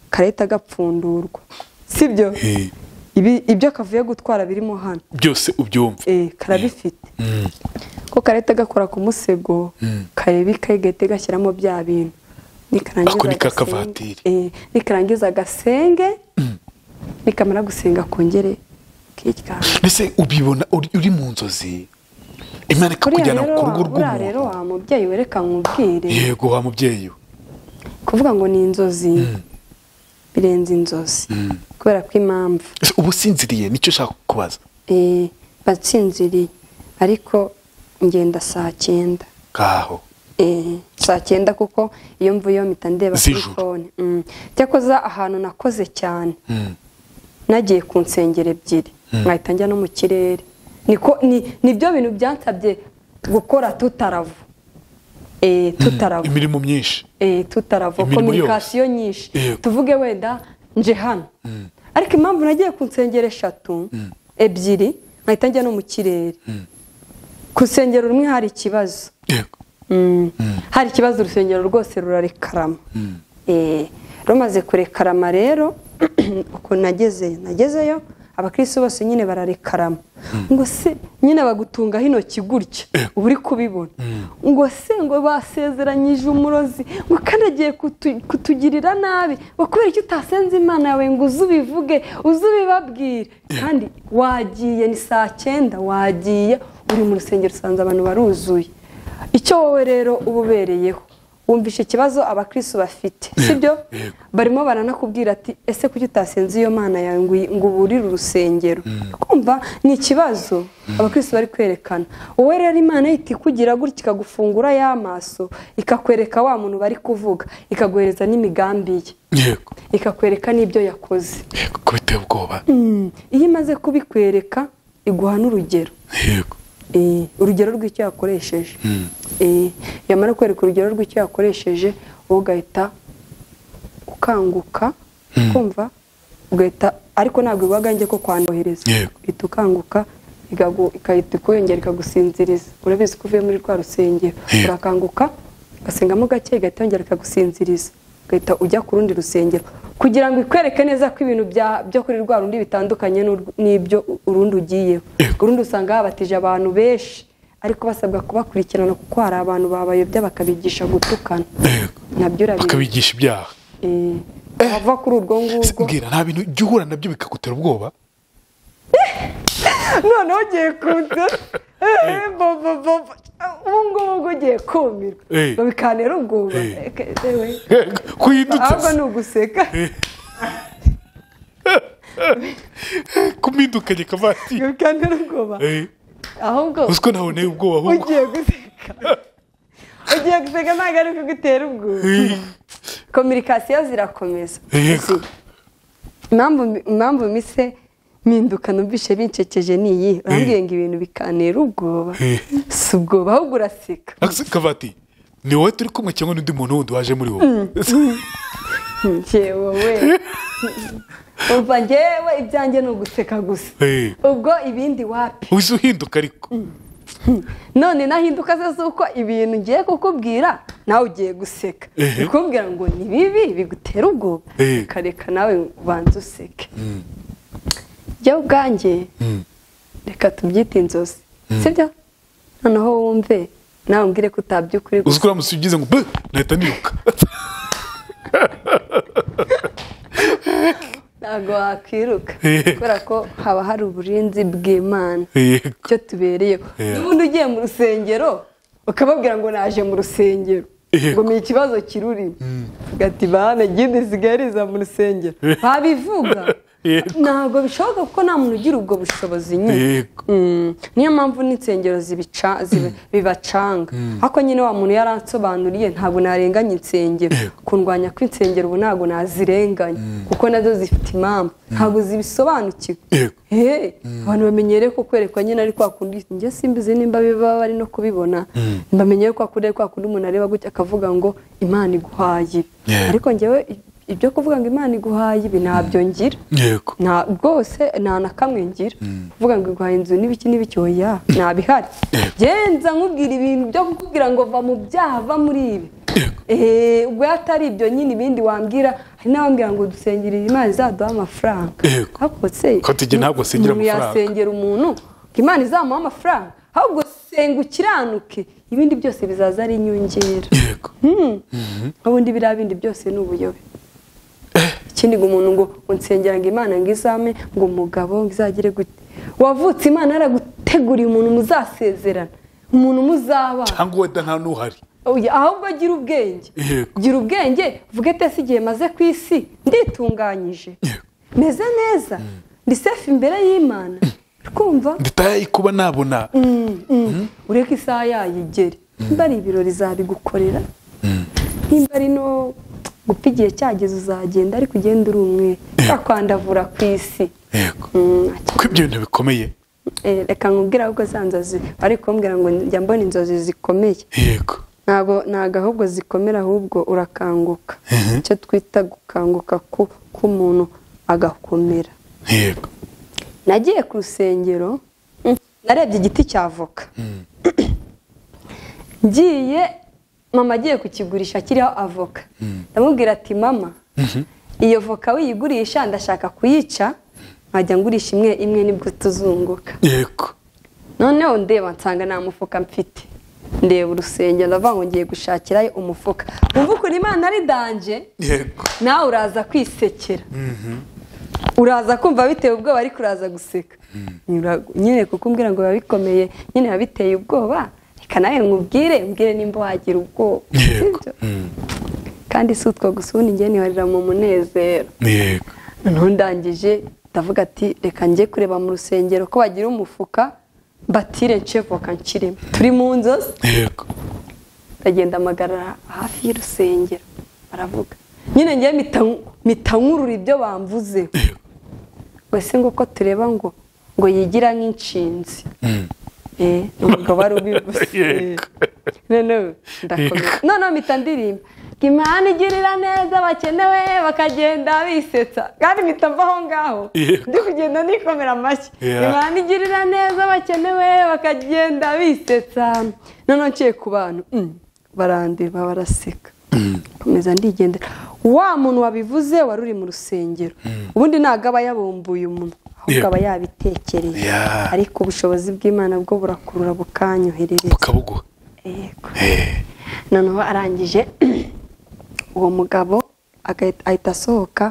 karahita gapfundurwa sibyo Eh, Ibi- ibyo kavuye gutwara birimo hano byose ubyumva Eh, karabifite ko karahita gakora ku musego kareba ikayi gahita gashyiramo bya bintu Ako nikarangiza ni agasenge- kakavatiri. eh, nikarangiza agasenge nikamara gusenga kongere kiryama mbese ubibona uri uri mu nzozi imana buriya ikakujyana rero ku rugo wa- buriya rero rw'umuntu wa mubyeyi wereka nkubwire yego wa mubyeyi we kuvuga ngo ni inzozi birenze inzozi kubera ko impamvu Ese uba usinziriye nicyo ushaka kubaza eh, batsinziriye ariko ngenda saa cyenda ngaho Eh, saa cyenda kuko iyo mvuye iyo mpita ndeba kuri Z'ijoro. fone Mm. cyakoze ahantu nakoze cyane nagiye ku nsengero ebyiri nkahita njya no mu kirere niko ni- nibyo bintu byansabye gukora tutaravu Eh, tutaravu imirimo myinshi eh, tutarava Imirimo kominikasiyo nyinshi Yego. tuvuge wenda nje hano ariko impamvu nagiye ku nsengero eshatu ebyiri nkahita njya no mu kirere ku rusengero rumwe hari ikibazo yego Mm. hari ikibazo urusengero rwose rurarekarama Eh, rumaze kurekarama rero ukuntu nagezeyo nagezeyo abakirisi bose nyine bararekarama ngo se nyine bagutunga hino gutya uba uri kubibona ngo se ngo basezeranyije umurozi ngo kandi agiye kutu- kutugirira nabi ngo kubera icyo utasenze imana yawe ngo uze ubivuge uze ubibabwire kandi wagiye ni saa cyenda wagiye uri mu rusengero usanze abantu baruzuye icyo wowe rero uba ubereyeho wumvishe ikibazo abakirisitu bafite sibyo barimo baranakubwira ati ese kuki utasenze iyo mana yawe ngo uyi- ngo uburire urusengero kumva ni ikibazo abakirisitu bari kwerekana wowe rero imana ihita ikugira gutya ikagufungura y'amaso ikakwereka wa muntu bari kuvuga ikaguhereza n'imigambi ye yego ikakwereka n'ibyo yakoze yego ko biteye ubwoba Mm, iyo imaze kubikwereka iguha n'urugero yego Eh, urugero rw'icyo yakoresheje Eh, yamara kwereka urugero rw'icyo yakoresheje wowe ugahita ukanguka kumva ugahita ariko ntabwo iwagange ko kwandohereza Yego. uhita ukanguka ikagu- igahita ikuyongera ikagusinziriza urabizi ko uvuye muri rwa rusengero Yego. urakanguka ugasengamo gake igahita yongera ikagusinziriza ugahita ujya ku rundi rusengero kugira ngo ikwereke neza ko ibintu bya- byo kuri rwa rundi bitandukanye n'urw- n'ibyo urundi ugiyeho Yego. urundi usanga habatije abantu benshi ariko basabwa kubakurikirana kuko hari abantu babayobya bakabigisha gutukana yego nabyo urabizi bakabigisha ibyaha Eh, wava kuri urwo ngurwo mbwira nta bintu ujya uhura nabyo bikagutera ubwoba noneho ugiye kunze ubu ngubu ubwo ugiye kumirwa Eh. ngo bikanera ubwoba Eh. Eke, ewe. ahubwo ni kuhindutsa uguseka kumindukanye kavatiri ngo bikanera ubwoba ahubwo uziko ntaboneye ubwoba ahubwo ugiye guseka ugiye guseka ntabwo ari kugutera ubwoba Eh, kominikasiyo zirakomeza Yego. Zi- impamvu impamvu mise mpinduka numvishe bincekeje ni iyi urambwiye ngo ibintu bikantera ubwoba Eh. si ubwoba ahubwo uraseka Aka- kavatiri ni wowe turi kumwe cyangwa n'undi muntu wundi waje muri wowe njyewe we umva njyewe ibyanjye ni uguseka gusa Eh, ubwo ibindi wapi wize uhinduka ariko none nahinduka se z'uko ibintu ngiye kukubwira nawe ugiye guseka Ehe. bikubwira ngo ni bibi bigutera ubwoba Ehe. ukareka nawe ubanza useke jya ubwanjye reka tubyite inzozi sibyo noneho wumve nawe umbwire ko utabya ukuri gusa uziko uramutse ugize ngo "Bwe, nahita niruka ntabwo wakwiruka Ehe. kubera ko haba hari uburinzi bw'imana Yego. icyo tubereyeho Yeah. n'ubundi ugiye mu rusengero ukababwira ngo naje mu rusengero Yego. ngo ni ikibazo kirurimo gati bane gindi zigaheriza mu rusengero babivuga Yego. ntabwo bishoboka kuko nta muntu ugira ubwo bushobozi nyine Yego. Mm, niyo mpamvu n'insengero zibica- zibi- bibacanga ariko nyine wa muntu yaransobanuriye ntabwo narenganya insengero kundwanya kw'insengero ubu ntabwo nazirenganya kuko nazo zifite impamvu ntabwo zibisobanukiwe Yego. Hey, abantu bamenyereye ko kwerekwa nyine ari kwa kundi njye simbizi nimba biba bari no kubibona mbamenyere kwa kundi ari kwa kundi umuntu areba gutya akavuga ngo imana iguhaye ibi." Yeah. ariko njyewe ibyo kuvuga ngo imana iguhaye ibi ntabyo ngira yego nta bwose nta na kamwe ngira kuvuga ngo iguhaye inzu n'ibiki n'ibiki oya ntabihari genza nkubwira ibintu byo kukubwira ngo va mu byaha va muri ibi Eh, ubwo iyo atari ibyo nyine ibindi wambwira hari n'abambwira ngo dusengere imana izaduha amafaranga Yego. ariko se Ko tujye ntabwo asengera umuntu amafaranga. yasengera umuntu ngo imana izamuha amafaranga ahubwo senga ukiranuke ibindi byose bizaza ari inyongera yego ubundi biriya bindi byose ni ubuyobe ikindi ngo umuntu ngo unsengera ngo imana ngo izame ngo umugabo ngo izagire gute wavutse imana yaraguteguriye umuntu muzasezerana umuntu muzabana cyangwa wenda nta n'uhari Oya, ahubwo gira ubwenge Yego. gira ubwenge uvuge tese igihe maze ku isi nditunganyije Yego. meze neza ndi sefu imbere y'imana twumva nditaye kuba nabona ureke isaha yayigere nimba ari ibirori zabigukorera nimba ari no gupfa igihe cyageze uzagenda ariko ugenda uri umwe kwandavura ku isi yego Mm, kuko ibyo bintu bikomeye eh, reka nkubwire ahubwo za nzozi bari kumbwira ngo njya mbona inzozi zikomeye yego ntabwo ntabwo ahubwo zikomera ahubwo urakanguka icyo twita gukanguka ku- k'umuntu agakomera yego nagiye ku rusengero mm, narebye igiti cya voka ngiye mama agiye kukigurisha kiriho avoka ndamubwira ati mama iyo voka uyigurisha ndashaka kuyica nkajya ngurisha imwe imwe nibwo tuzunguka yego noneho ndeba nsanga nta mufuka mfite ndeba urusengero ndavuga ngo ngiye gushakirayo umufuka wumva ukuntu imana ari danje yego nawe uraza kwisekera uraza kumva biteye ubwoba ariko uraza guseka Nyura- nyine kuko umbwira ngo biba bikomeye nyine biba biteye ubwoba reka nawe nkubwire mbwire nimba wagira ubwoba Yego. sibyo? kandi si utwo gusa ubundi ngewe ntibarira mu munezero yego noneho ndangije ndavuga ati reka njye kureba mu rusengero ko bagira umufuka mbatire nce voka nshirimo turi mu nzozi yego bagenda amagarara hafi y'urusengero baravuga nyine ngewe mpita nk- mpita nkurura ibyo bamvuze yego wese ngo uko tureba ngo ngo yigira nk'inshinzi Eh, umugabo wari ubivuze Eh, Yego. nonewe ndakomeza noneho mpita ndirimba ngo imana igirira neza abakenewe bakagenda bisetsa kandi mpita mva aho ngaho Yego. ndi kugenda nikomera amashyi Yeah. imana igirira neza abakenewe bakagenda bisetsa noneho nciye ku bantu mm, barandeba baraseka komeza ndigendera wa muntu wabivuze wari uri mu rusengero ubundi ntabwo aba yabumbuye umunwa ahubwo Yego. aba yabitekereye Yeah. ariko ubushobozi bw'imana bwo burakurura bukanyoherereza bukabuguha yego Eh, noneho arangije uwo mugabo agahita- ahita asohoka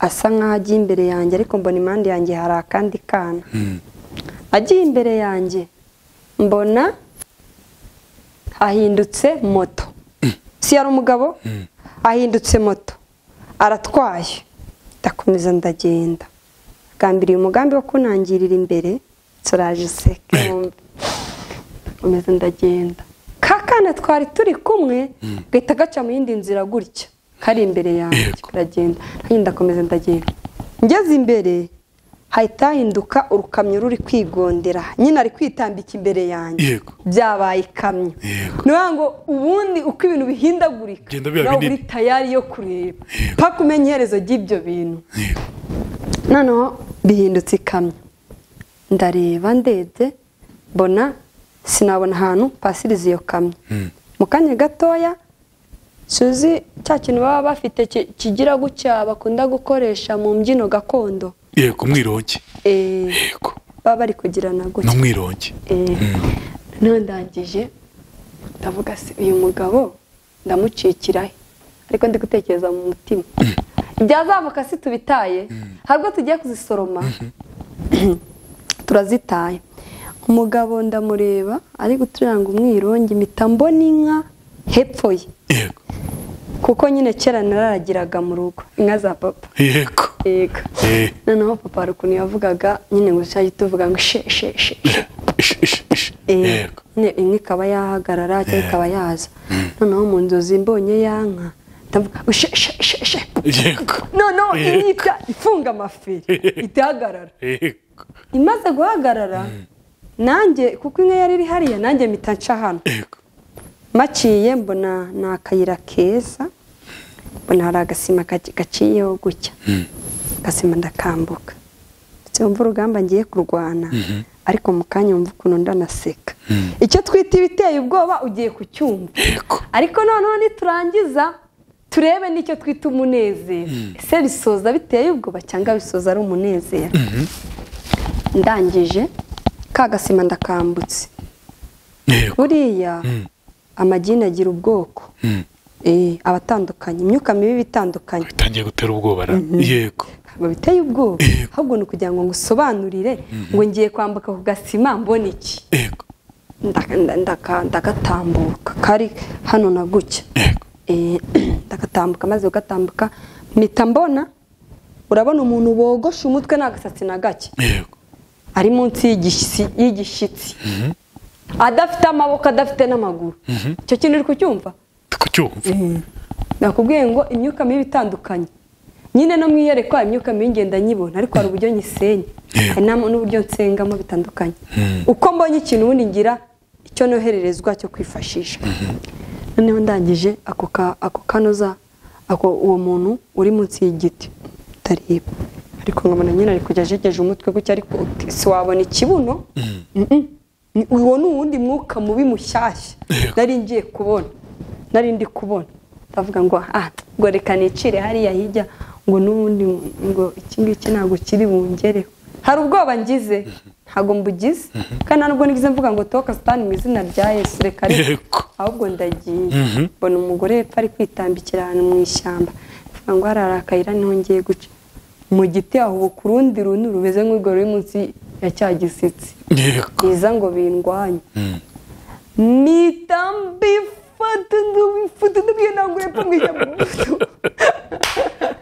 asa nk'aho agiye imbere yanjye ariko mbona impande yanjye hari akandi kana agiye imbere yanjye mbona ahindutse moto si yari umugabo ahindutse moto aratwaye ndakomeza ndagenda agambiriye umugambi wo kunangirira imbere turaje seke wumve nkomeza ndagenda ka kana twari turi kumwe gahita gaca mu yindi nzira gutya kari imbere yanjye Yego. karagenda nanjye ndakomeza ndagenda ngeze imbere hahita hahinduka urukamyo ruri kwigondera nyine ari kwitambika imbere yanjye Yego. byabaye ikamyo Yego. ni ukuvuga ngo ubundi uko ibintu bihindagurika Bigenda biba nawe binini. uri tayari yo kureba paka umenya iherezo ry'ibyo bintu noneho bihindutse ikamyo ndareba ndebye mbona sinabona ahantu pasiriza iyo kamyo mu kanya gatoya suzi cya kintu baba bafite ki- kigira gutya bakunda gukoresha mu mbyino gakondo yego umwirongi Eh, yego baba bari kugirana ni gutya umwirongi ntundangije ndavuga se uyu mugabo ndamucikirahe ariko ndi gutekereza mu mutima ibyazamuka si tubitaye hari ubwo tugiye kuzisoroma turazitaye umugabo ndamureba ari guturanga umwirongi mpita mbona inka hepfo ye yego kuko nyine kera nararagiraga mu rugo inka za papa yego yego Eh. noneho papa hari ukuntu yavugaga nyine ngo tujye tuvuga ngo she she she she Ish, ish, ish. Eh, yego ne- imwe ikaba yahagarara cyangwa ikaba yaza noneho mu nzozi mbonye ya nka ndavuga ngo she she she she yego noneho Yego. ihita ifunga amaferi itahagarara yego imaze guhagarara nanjye kuko inka yari iri hariya nanjye mpita nca hano yego maciye mbona ni akayira keza mbona hari agasima gaci- gaciyeho gutya agasima ndakambuka ndetse wumva urugamba ngiye kurwana ariko mu kanya wumva ukuntu ndanaseka icyo twita ibiteye ubwoba ugiye kucyumva yego ariko noneho niturangiza turebe n'icyo twita umunezero ese bisoza biteye ubwoba cyangwa bisoza ari umunezero ndangije ka gasima ndakambutse yego buriya amagini agira ubwoko Eh, aba atandukanye imyuka mibi iba itandukanye bitangiye gutera ubwoba ra yego ntabwo biteye ubwoba Yego. ahubwo ni ukugira ngo ngusobanurire ngo ngiye kwambuka ku gasima mbona iki yego Ndaka- nda- ndaka- ndagatambuka kari hano na gutya yego Eh, ndagatambuka maze ugatambuka mpita mbona urabona umuntu wogoshe umutwe nta gasatsi na gake yego ari munsi y'igishyi- y'igishyitsi adafite amaboko adafite n'amaguru icyo kintu uri kucyumva ndi kucyumva nakubwiye ngo imyuka mibi itandukanye nyine no mu iyerekwa imyuka mibi ngenda nyibona ariko hari uburyo nyisenya Yeah. hari n'am- n'uburyo nsengamo bitandukanye uko mbonye ikintu ubundi ngira icyo nohererezwa cyo kwifashisha noneho ndangije ako ka- ako kanoza ako uwo muntu uri munsi y'igiti utareba ariko nkabona nyine ari kujya ajegeje umutwe gutya ariko uti- siwabona ikibuno Mm-mm. Ni- uwo ni uwundi mwuka mubi mushyashya Yeah. nari ngiye kubona nari ndi kubona ndavuga ngo ah ngo reka nicire hariya hirya ngo n'ubundi ngo iki ngiki ntabwo kiri bungereho hari ubwoba ngize ntabwo mbugize kandi nta nubwo nigeze mvuga ngo toka sitani mu izina rya yesu reka reka Yego. ahubwo ndagiye mbona umugore hepfo ari kwitambikira ahantu mu ishyamba mvuga ngo hariya hari akayira niho ngiye guca mu giti ahubuka urundi runtu rumeze nk'urwo ruri munsi ya cya gisitsi yego biza ngo bindwanye nitambi fata fata ndabwiyanangura epfo mu ishyamba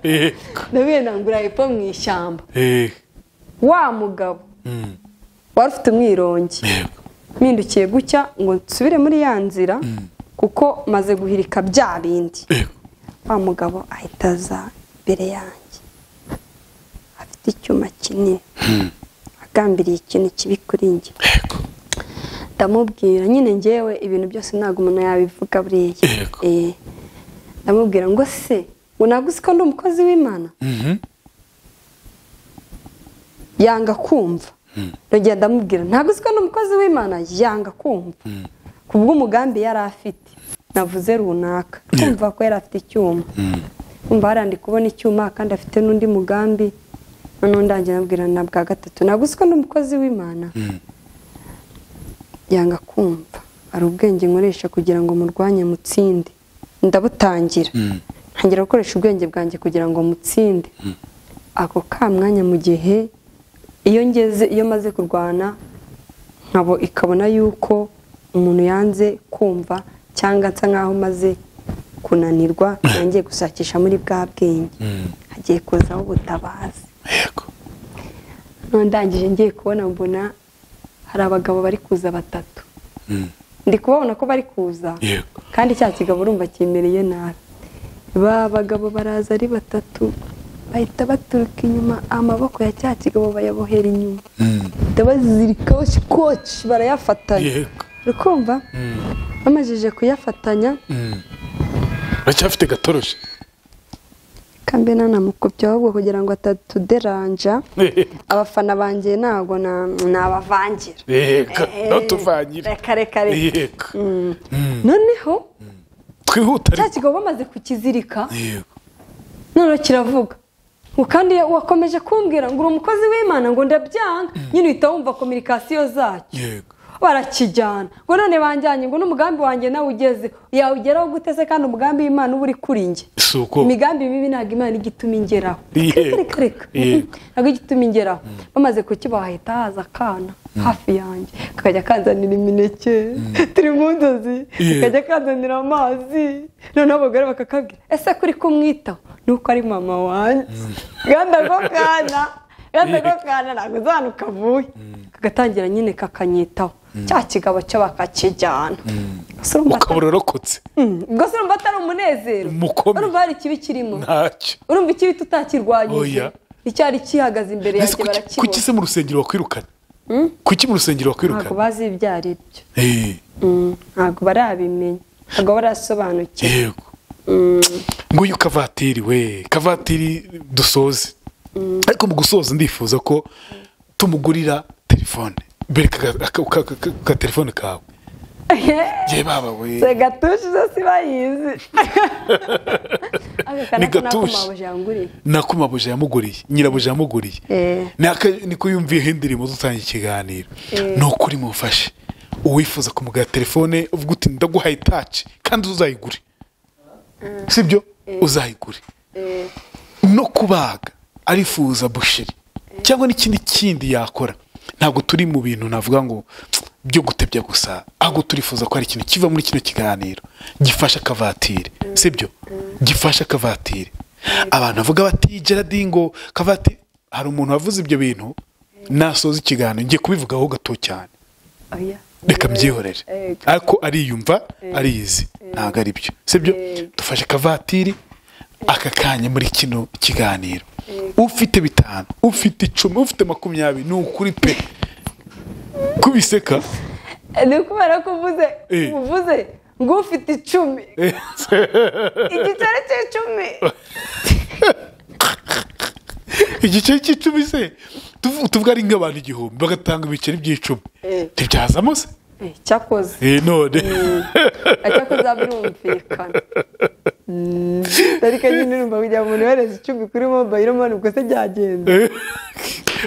yego ndabwiyanangura epfo mu ishyamba Eh, wa mugabo mm, wari ufite umwirongi yego mpindukiye gucya ngo nsubire muri ya nzira kuko maze guhirika bya bindi yego wa mugabo ahita aza imbere yanjye afite icyuma kinini agambiriye ikintu kibi kuri njye yego ndamubwira nyine ngewe ibintu byose ntabwo umuntu yabivuga buriya Yego. Eh, ndamubwira ngo se ngo ntabwo uzi ko ndi umukozi w'imana Mhm, yanga kumva ndongera ndamubwira ntabwo uzi ko ndi umukozi w'imana yanga kumva ku bw'umugambi yari afite navuze runaka kumva ko yari afite icyuma kumva hari ndi kubona icyuma kandi afite n'undi mugambi noneho ndangira ndabwira na bwa gatatu ntabwo uzi ko ndi umukozi w'imana yanga kumva hari ubwenge nkoresha kugira ngo murwanye mutsinde ndabutangira ntangira gukoresha ubwenge bwanjye kugira ngo mutsinde ako ka mwanya mu gihe iyo ngeze iyo maze kurwana nkabo ikabona yuko umuntu yanze kumva cyangwa nsa nk'aho maze kunanirwa nangiye gushakisha muri bwa bwenge hagiye kuzaho ubutabazi yego noneho ndangije ngiye kubona mbona hari abagabo bari kuza batatu Mm, ndi kubabona ko bari kuza yego kandi cya kigabo urumva cyemereye nabi ba bagabo baraza ari batatu bahita baturuka inyuma amaboko ya cya kigabo bayabohera inyuma Mm, ndabazirikaho shikoci barayafatanya yego urukumva bamajije kuyafatanya Mm. baracyafite gatoroshi kambena namukopya ahubwo kugira ngo atatuderanja Yego. abafana banjye ntabwo na- nabavangira yego Eh, nawe tuvanyire reka reka reka yego noneho twihuta cya ariko kigabo bamaze kukizirika yego none kiravuga ngo kandi iyo wakomeje kumbwira ngo uri umukozi w'imana ngo ndabyanga nyine uhita wumva kominikasiyo zacyo yego barakijyana ngo none banjyanye ngo n'umugambi wanjye nawe ugeze yawugeraho guteze kandi umugambi w'imana uba uri kuri njye si uko imigambi mibi ntabwo imana ijya ituma ingeraho Yego. reka reka reka Yego. ntabwo ijya ituma ingeraho bamaze kukiba hahita haza akana hafi yanjye kakajya kanzanira imineke turi mu nzozi Yego. kakajya kanzanira amazi noneho abagore bakakabwira ese kuri kumwitaho ni uko ari mama wanjye ganda ko kana ganda ko kana ntabwo uzana ukavuye kagatangira nyine kakanyitaho cya kigabo cyo bakakijyana Gusa urumva atari- ukabura urokotse Mm, ubwo se urumva atari umunezero Mukomeye. urumva hari ikibi kirimo ntacyo urumva ikibi tutakirwanyije Oya. icyari gihagaze imbere Ese yanjye kuki- kuki barakibona se mu rusengero wakwirukana kuki mu rusengero ntabwo wakwirukana bazi ibyo ari byo Eh, Mm, ntabwo barabimenya ntabwo barasobanukirwa yego nguyu kavatiri we kavatiri dusoze ariko mu gusoza ndifuza ko tumugurira telefone bereka aka- aka- aka- aka- agatelefone kawe ye baba we se gatushe zo si bayizi aka kana Ni ko nako gatushi. mabuja yanguriye nakumabuja yamuguriye nyirabuja yamuguriye Eh. Ni aka- niko yumviyeho indirimbo dutangira ikiganiro ni ukuri mufashe uwifuza kumugura telefone uvuga uti ndaguhaye itaci kandi uzayigure sibyo uzayigure Eh, no kubaga arifuza busheri cyangwa n'ikindi kindi yakora ntabwo turi mu bintu navuga ngo byo gutebya gusa ahubwo turifuza ko hari ikintu kiva muri kino kiganiro gifasha akavatiri sibyo gifasha akavatiri abantu bavuga bati geradi ngo kavatiri hari umuntu wavuze ibyo bintu nasoza ikiganiro ngiye kubivugaho gato cyane oya. reka mbyihorere Ego. ariko ariyumva ariyizi ntabwo ari byo sibyo Ego. dufashe akavatiri aka kanya muri kino kiganiro ufite bitanu ufite icumi ufite makumyabiri ni ukuri pe kubiseka ni kubera ko uvuze Eh. uvuze ngo ufite icumi igiceri cy'icumi igice cy'icumi se tuvu- tuvuga ari nk'abantu igihumbi bagatanga ibiceri by'icumi Eh. ntibyazamo se Eh, cyakoze Eh, none ajya kuzabirumvikana ariko nyine urumva kugira ngo umuntu yohereze icumbi kuri mobayiro mani ubwo se byagenze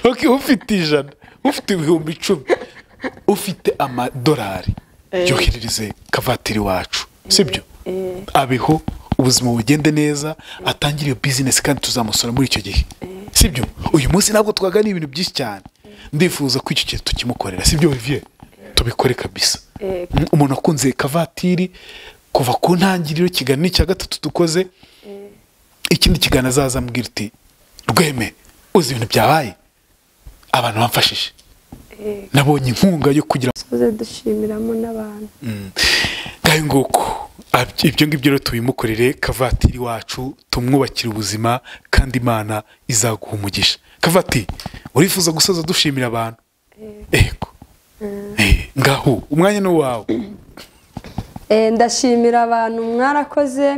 ok ufite ijana ufite ibihumbi icumi ufite amadolari yoherereze kavatiri wacu sibyo abeho ubuzima bugende neza atangire iyo bizinesi kandi tuzamusora muri icyo gihe sibyo uyu munsi ntabwo twaganira ibintu byinshi cyane ndifuza ko icyo kintu tukimukorera sibyo bivuye tubikore kabisa umuntu akunze kavatiri kuva ku ntangiriro kiganiro icya gatatu dukoze ikindi kiganiro azaza mbwira uti rweme uzi ibintu byabaye abantu bamfashije nabonye inkunga yo kugira tuze dushimiramo n'abantu ngaho nguko ibyo ngibyo rero tubimukorere kavatiri wacu tumwubakire ubuzima kandi imana izaguha umugisha kavati urifuza gusoza dushimira abantu ego ngaho umwanya ni uwawe Eh, ndashimira abantu mwarakoze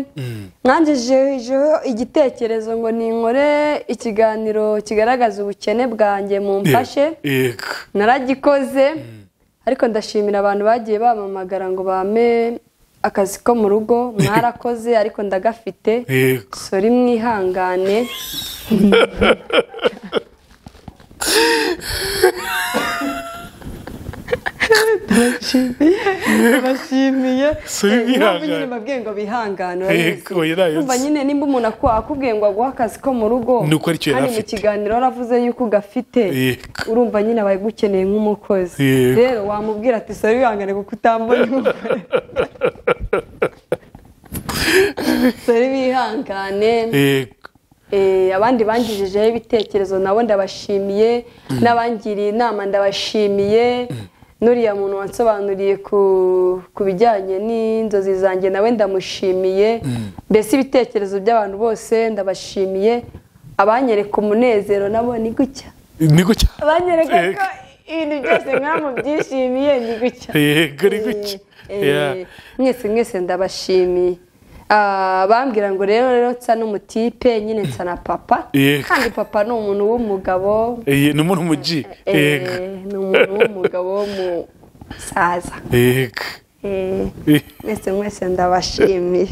mwangejejeho igitekerezo ngo ninkore ikiganiro kigaragaza ubukene bwanjye mumfashe ego naragikoze ariko ndashimira abantu bagiye bampamagara ngo bame akazi ko mu rugo mwarakoze ariko ndagafite ego sori mwihangane ndabashimiye Sori Eh, impamvu nyine mwihangane. babwiye ngo bihangane Ego, yarayo urumva nzi. nyine nimba umuntu akwa- akubwiye ngo aguhe akazi ko mu rugo Ni uko aricyo yari kandi mu afite. kiganiro waravuze yuko ugafite Yego. urumva nyine aba agukeneye nk'umukozi Yego. rero wamubwira ati sori wihangane kuko utambona umugore." sori bihangane ego Eh, abandi bangijejeho ibitekerezo nabo ndabashimiye n'abangiriye inama ndabashimiye n'uriya muntu wansobanuriye ku ku bijyanye n'inzozi zanjye nawe ndamushimiye mbese ibitekerezo by'abantu bose ndabashimiye abanyereka umunezero nabo ni gutya ni gutya abanyereka Ego. ko ibintu byose mwaba byishimiye ni gutya yego ni gutya Eh, Yeah. eh, mwese mwese ndabashimiye Ah, bambwira ngo rero rero nsa n'umutipe nyine nsa na papa Yego. kandi papa ni umuntu w'umugabo Eh, ni umuntu mu gi eh, yego ni umuntu w'umugabo w'umusaza yego Eh, mwese mwese ndabashimiye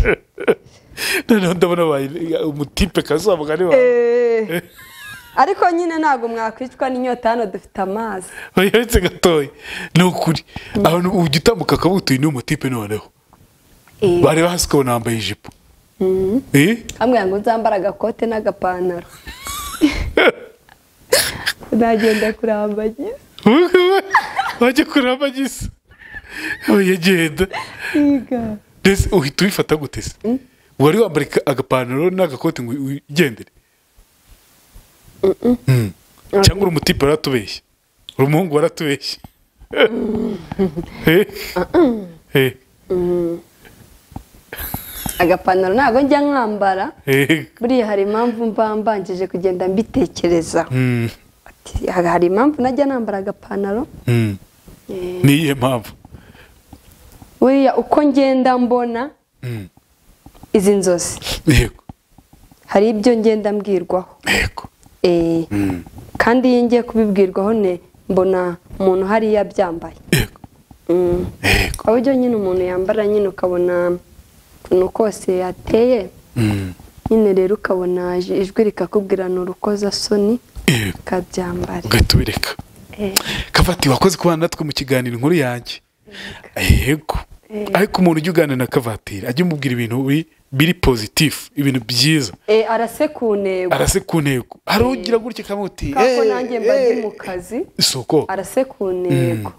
noneho ndabona wayi- umutipe kazamugani wawe Eh, ariko nyine ntabwo mwakwicwa n'inyota hano dufite amazi uretse gatoya ni ukuri abantu ujya utambuka akabutuye ni umutipe noneho Eh, bareba hasi ukabona wambaye ijipo Eh? ambwira ngo nzambara agakote n'agapantaro nagenda kurambagira wajya kuramba gisa yagenda Iga. mbese uhita ubifata gute se wari wambara ika- agapantaro n'agakote ngo ugendere Mm. cyangwa uri umutipe waratubeshye uri umuhungu waratubeshye Eh? Eh, agapantaro ntabwo njya nkambara eh, buriya hari impamvu mba mbangije kugenda mbitekerezaho mm, Ati, hari impamvu najya nambara agapantaro mm. Eh, ni iyihe mpamvu buriya uko ngenda mbona Mm. izi nzozi yego hari ibyo ngenda mbwirwaho yego Eh, Mm. kandi iyo ngiye kubibwirwaho ne mbona umuntu hariya abyambaye yego Mm. yego aho ujya nyine umuntu yambara nyine ukabona ukuntu kose yateye Mm. nyine rero ukabona ij- ijwi rikakubwira ni urukozasoni yego ukabyambara ugahita ubireka Eh, kavati wakoze kubana natwe mu kiganiro inkuru yanjye yego ariko umuntu ujya uganira na kavatiri ajya umubwira ibintu bi- biri pozitifu ibintu byiza eh, arase ku ntego arase ku ntego hari ugira gutya kamuti kako nanjye mba ndi mu kazi isoko arase ku ntego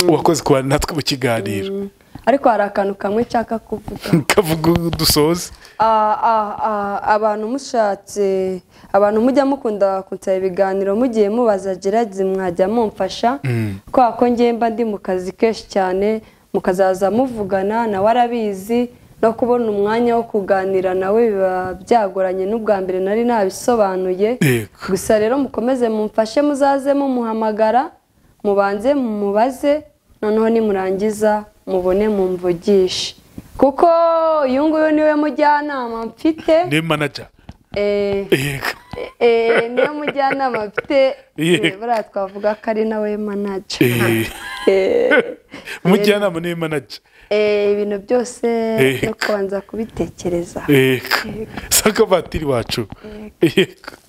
wakoze kubana natwe mu kiganiro Mm. ariko hari akantu kamwe nshaka kuvuga kavuga dusoze Ah, ah, ah, abantu mushatse abantu mujya mukunda kunsaba ibiganiro mugiye mubaza geradi mwajya mumfasha kubera ko njye mba ndi mu kazi kenshi cyane mukazaza muvugana nawe arabizi no kubona umwanya wo kuganira nawe biba byagoranye n'ubwa mbere nari nabisobanuye Yego. gusa rero mukomeze mumfashe muzaze mumuhamagara mubanze mumubaze noneho nimurangiza mubone mumvugishe kuko uyu nguyu niwe mujyanama mfite ni manaja eh, yego eh, niwe mujyanama mfite Yego. Eh, buriya twavuga ko ari nawe manaja Eh, Eh, umujyanama ni manaja eh, ibintu byose Yego. no kubanza kubitekereza yego sa kavatiri wacu yego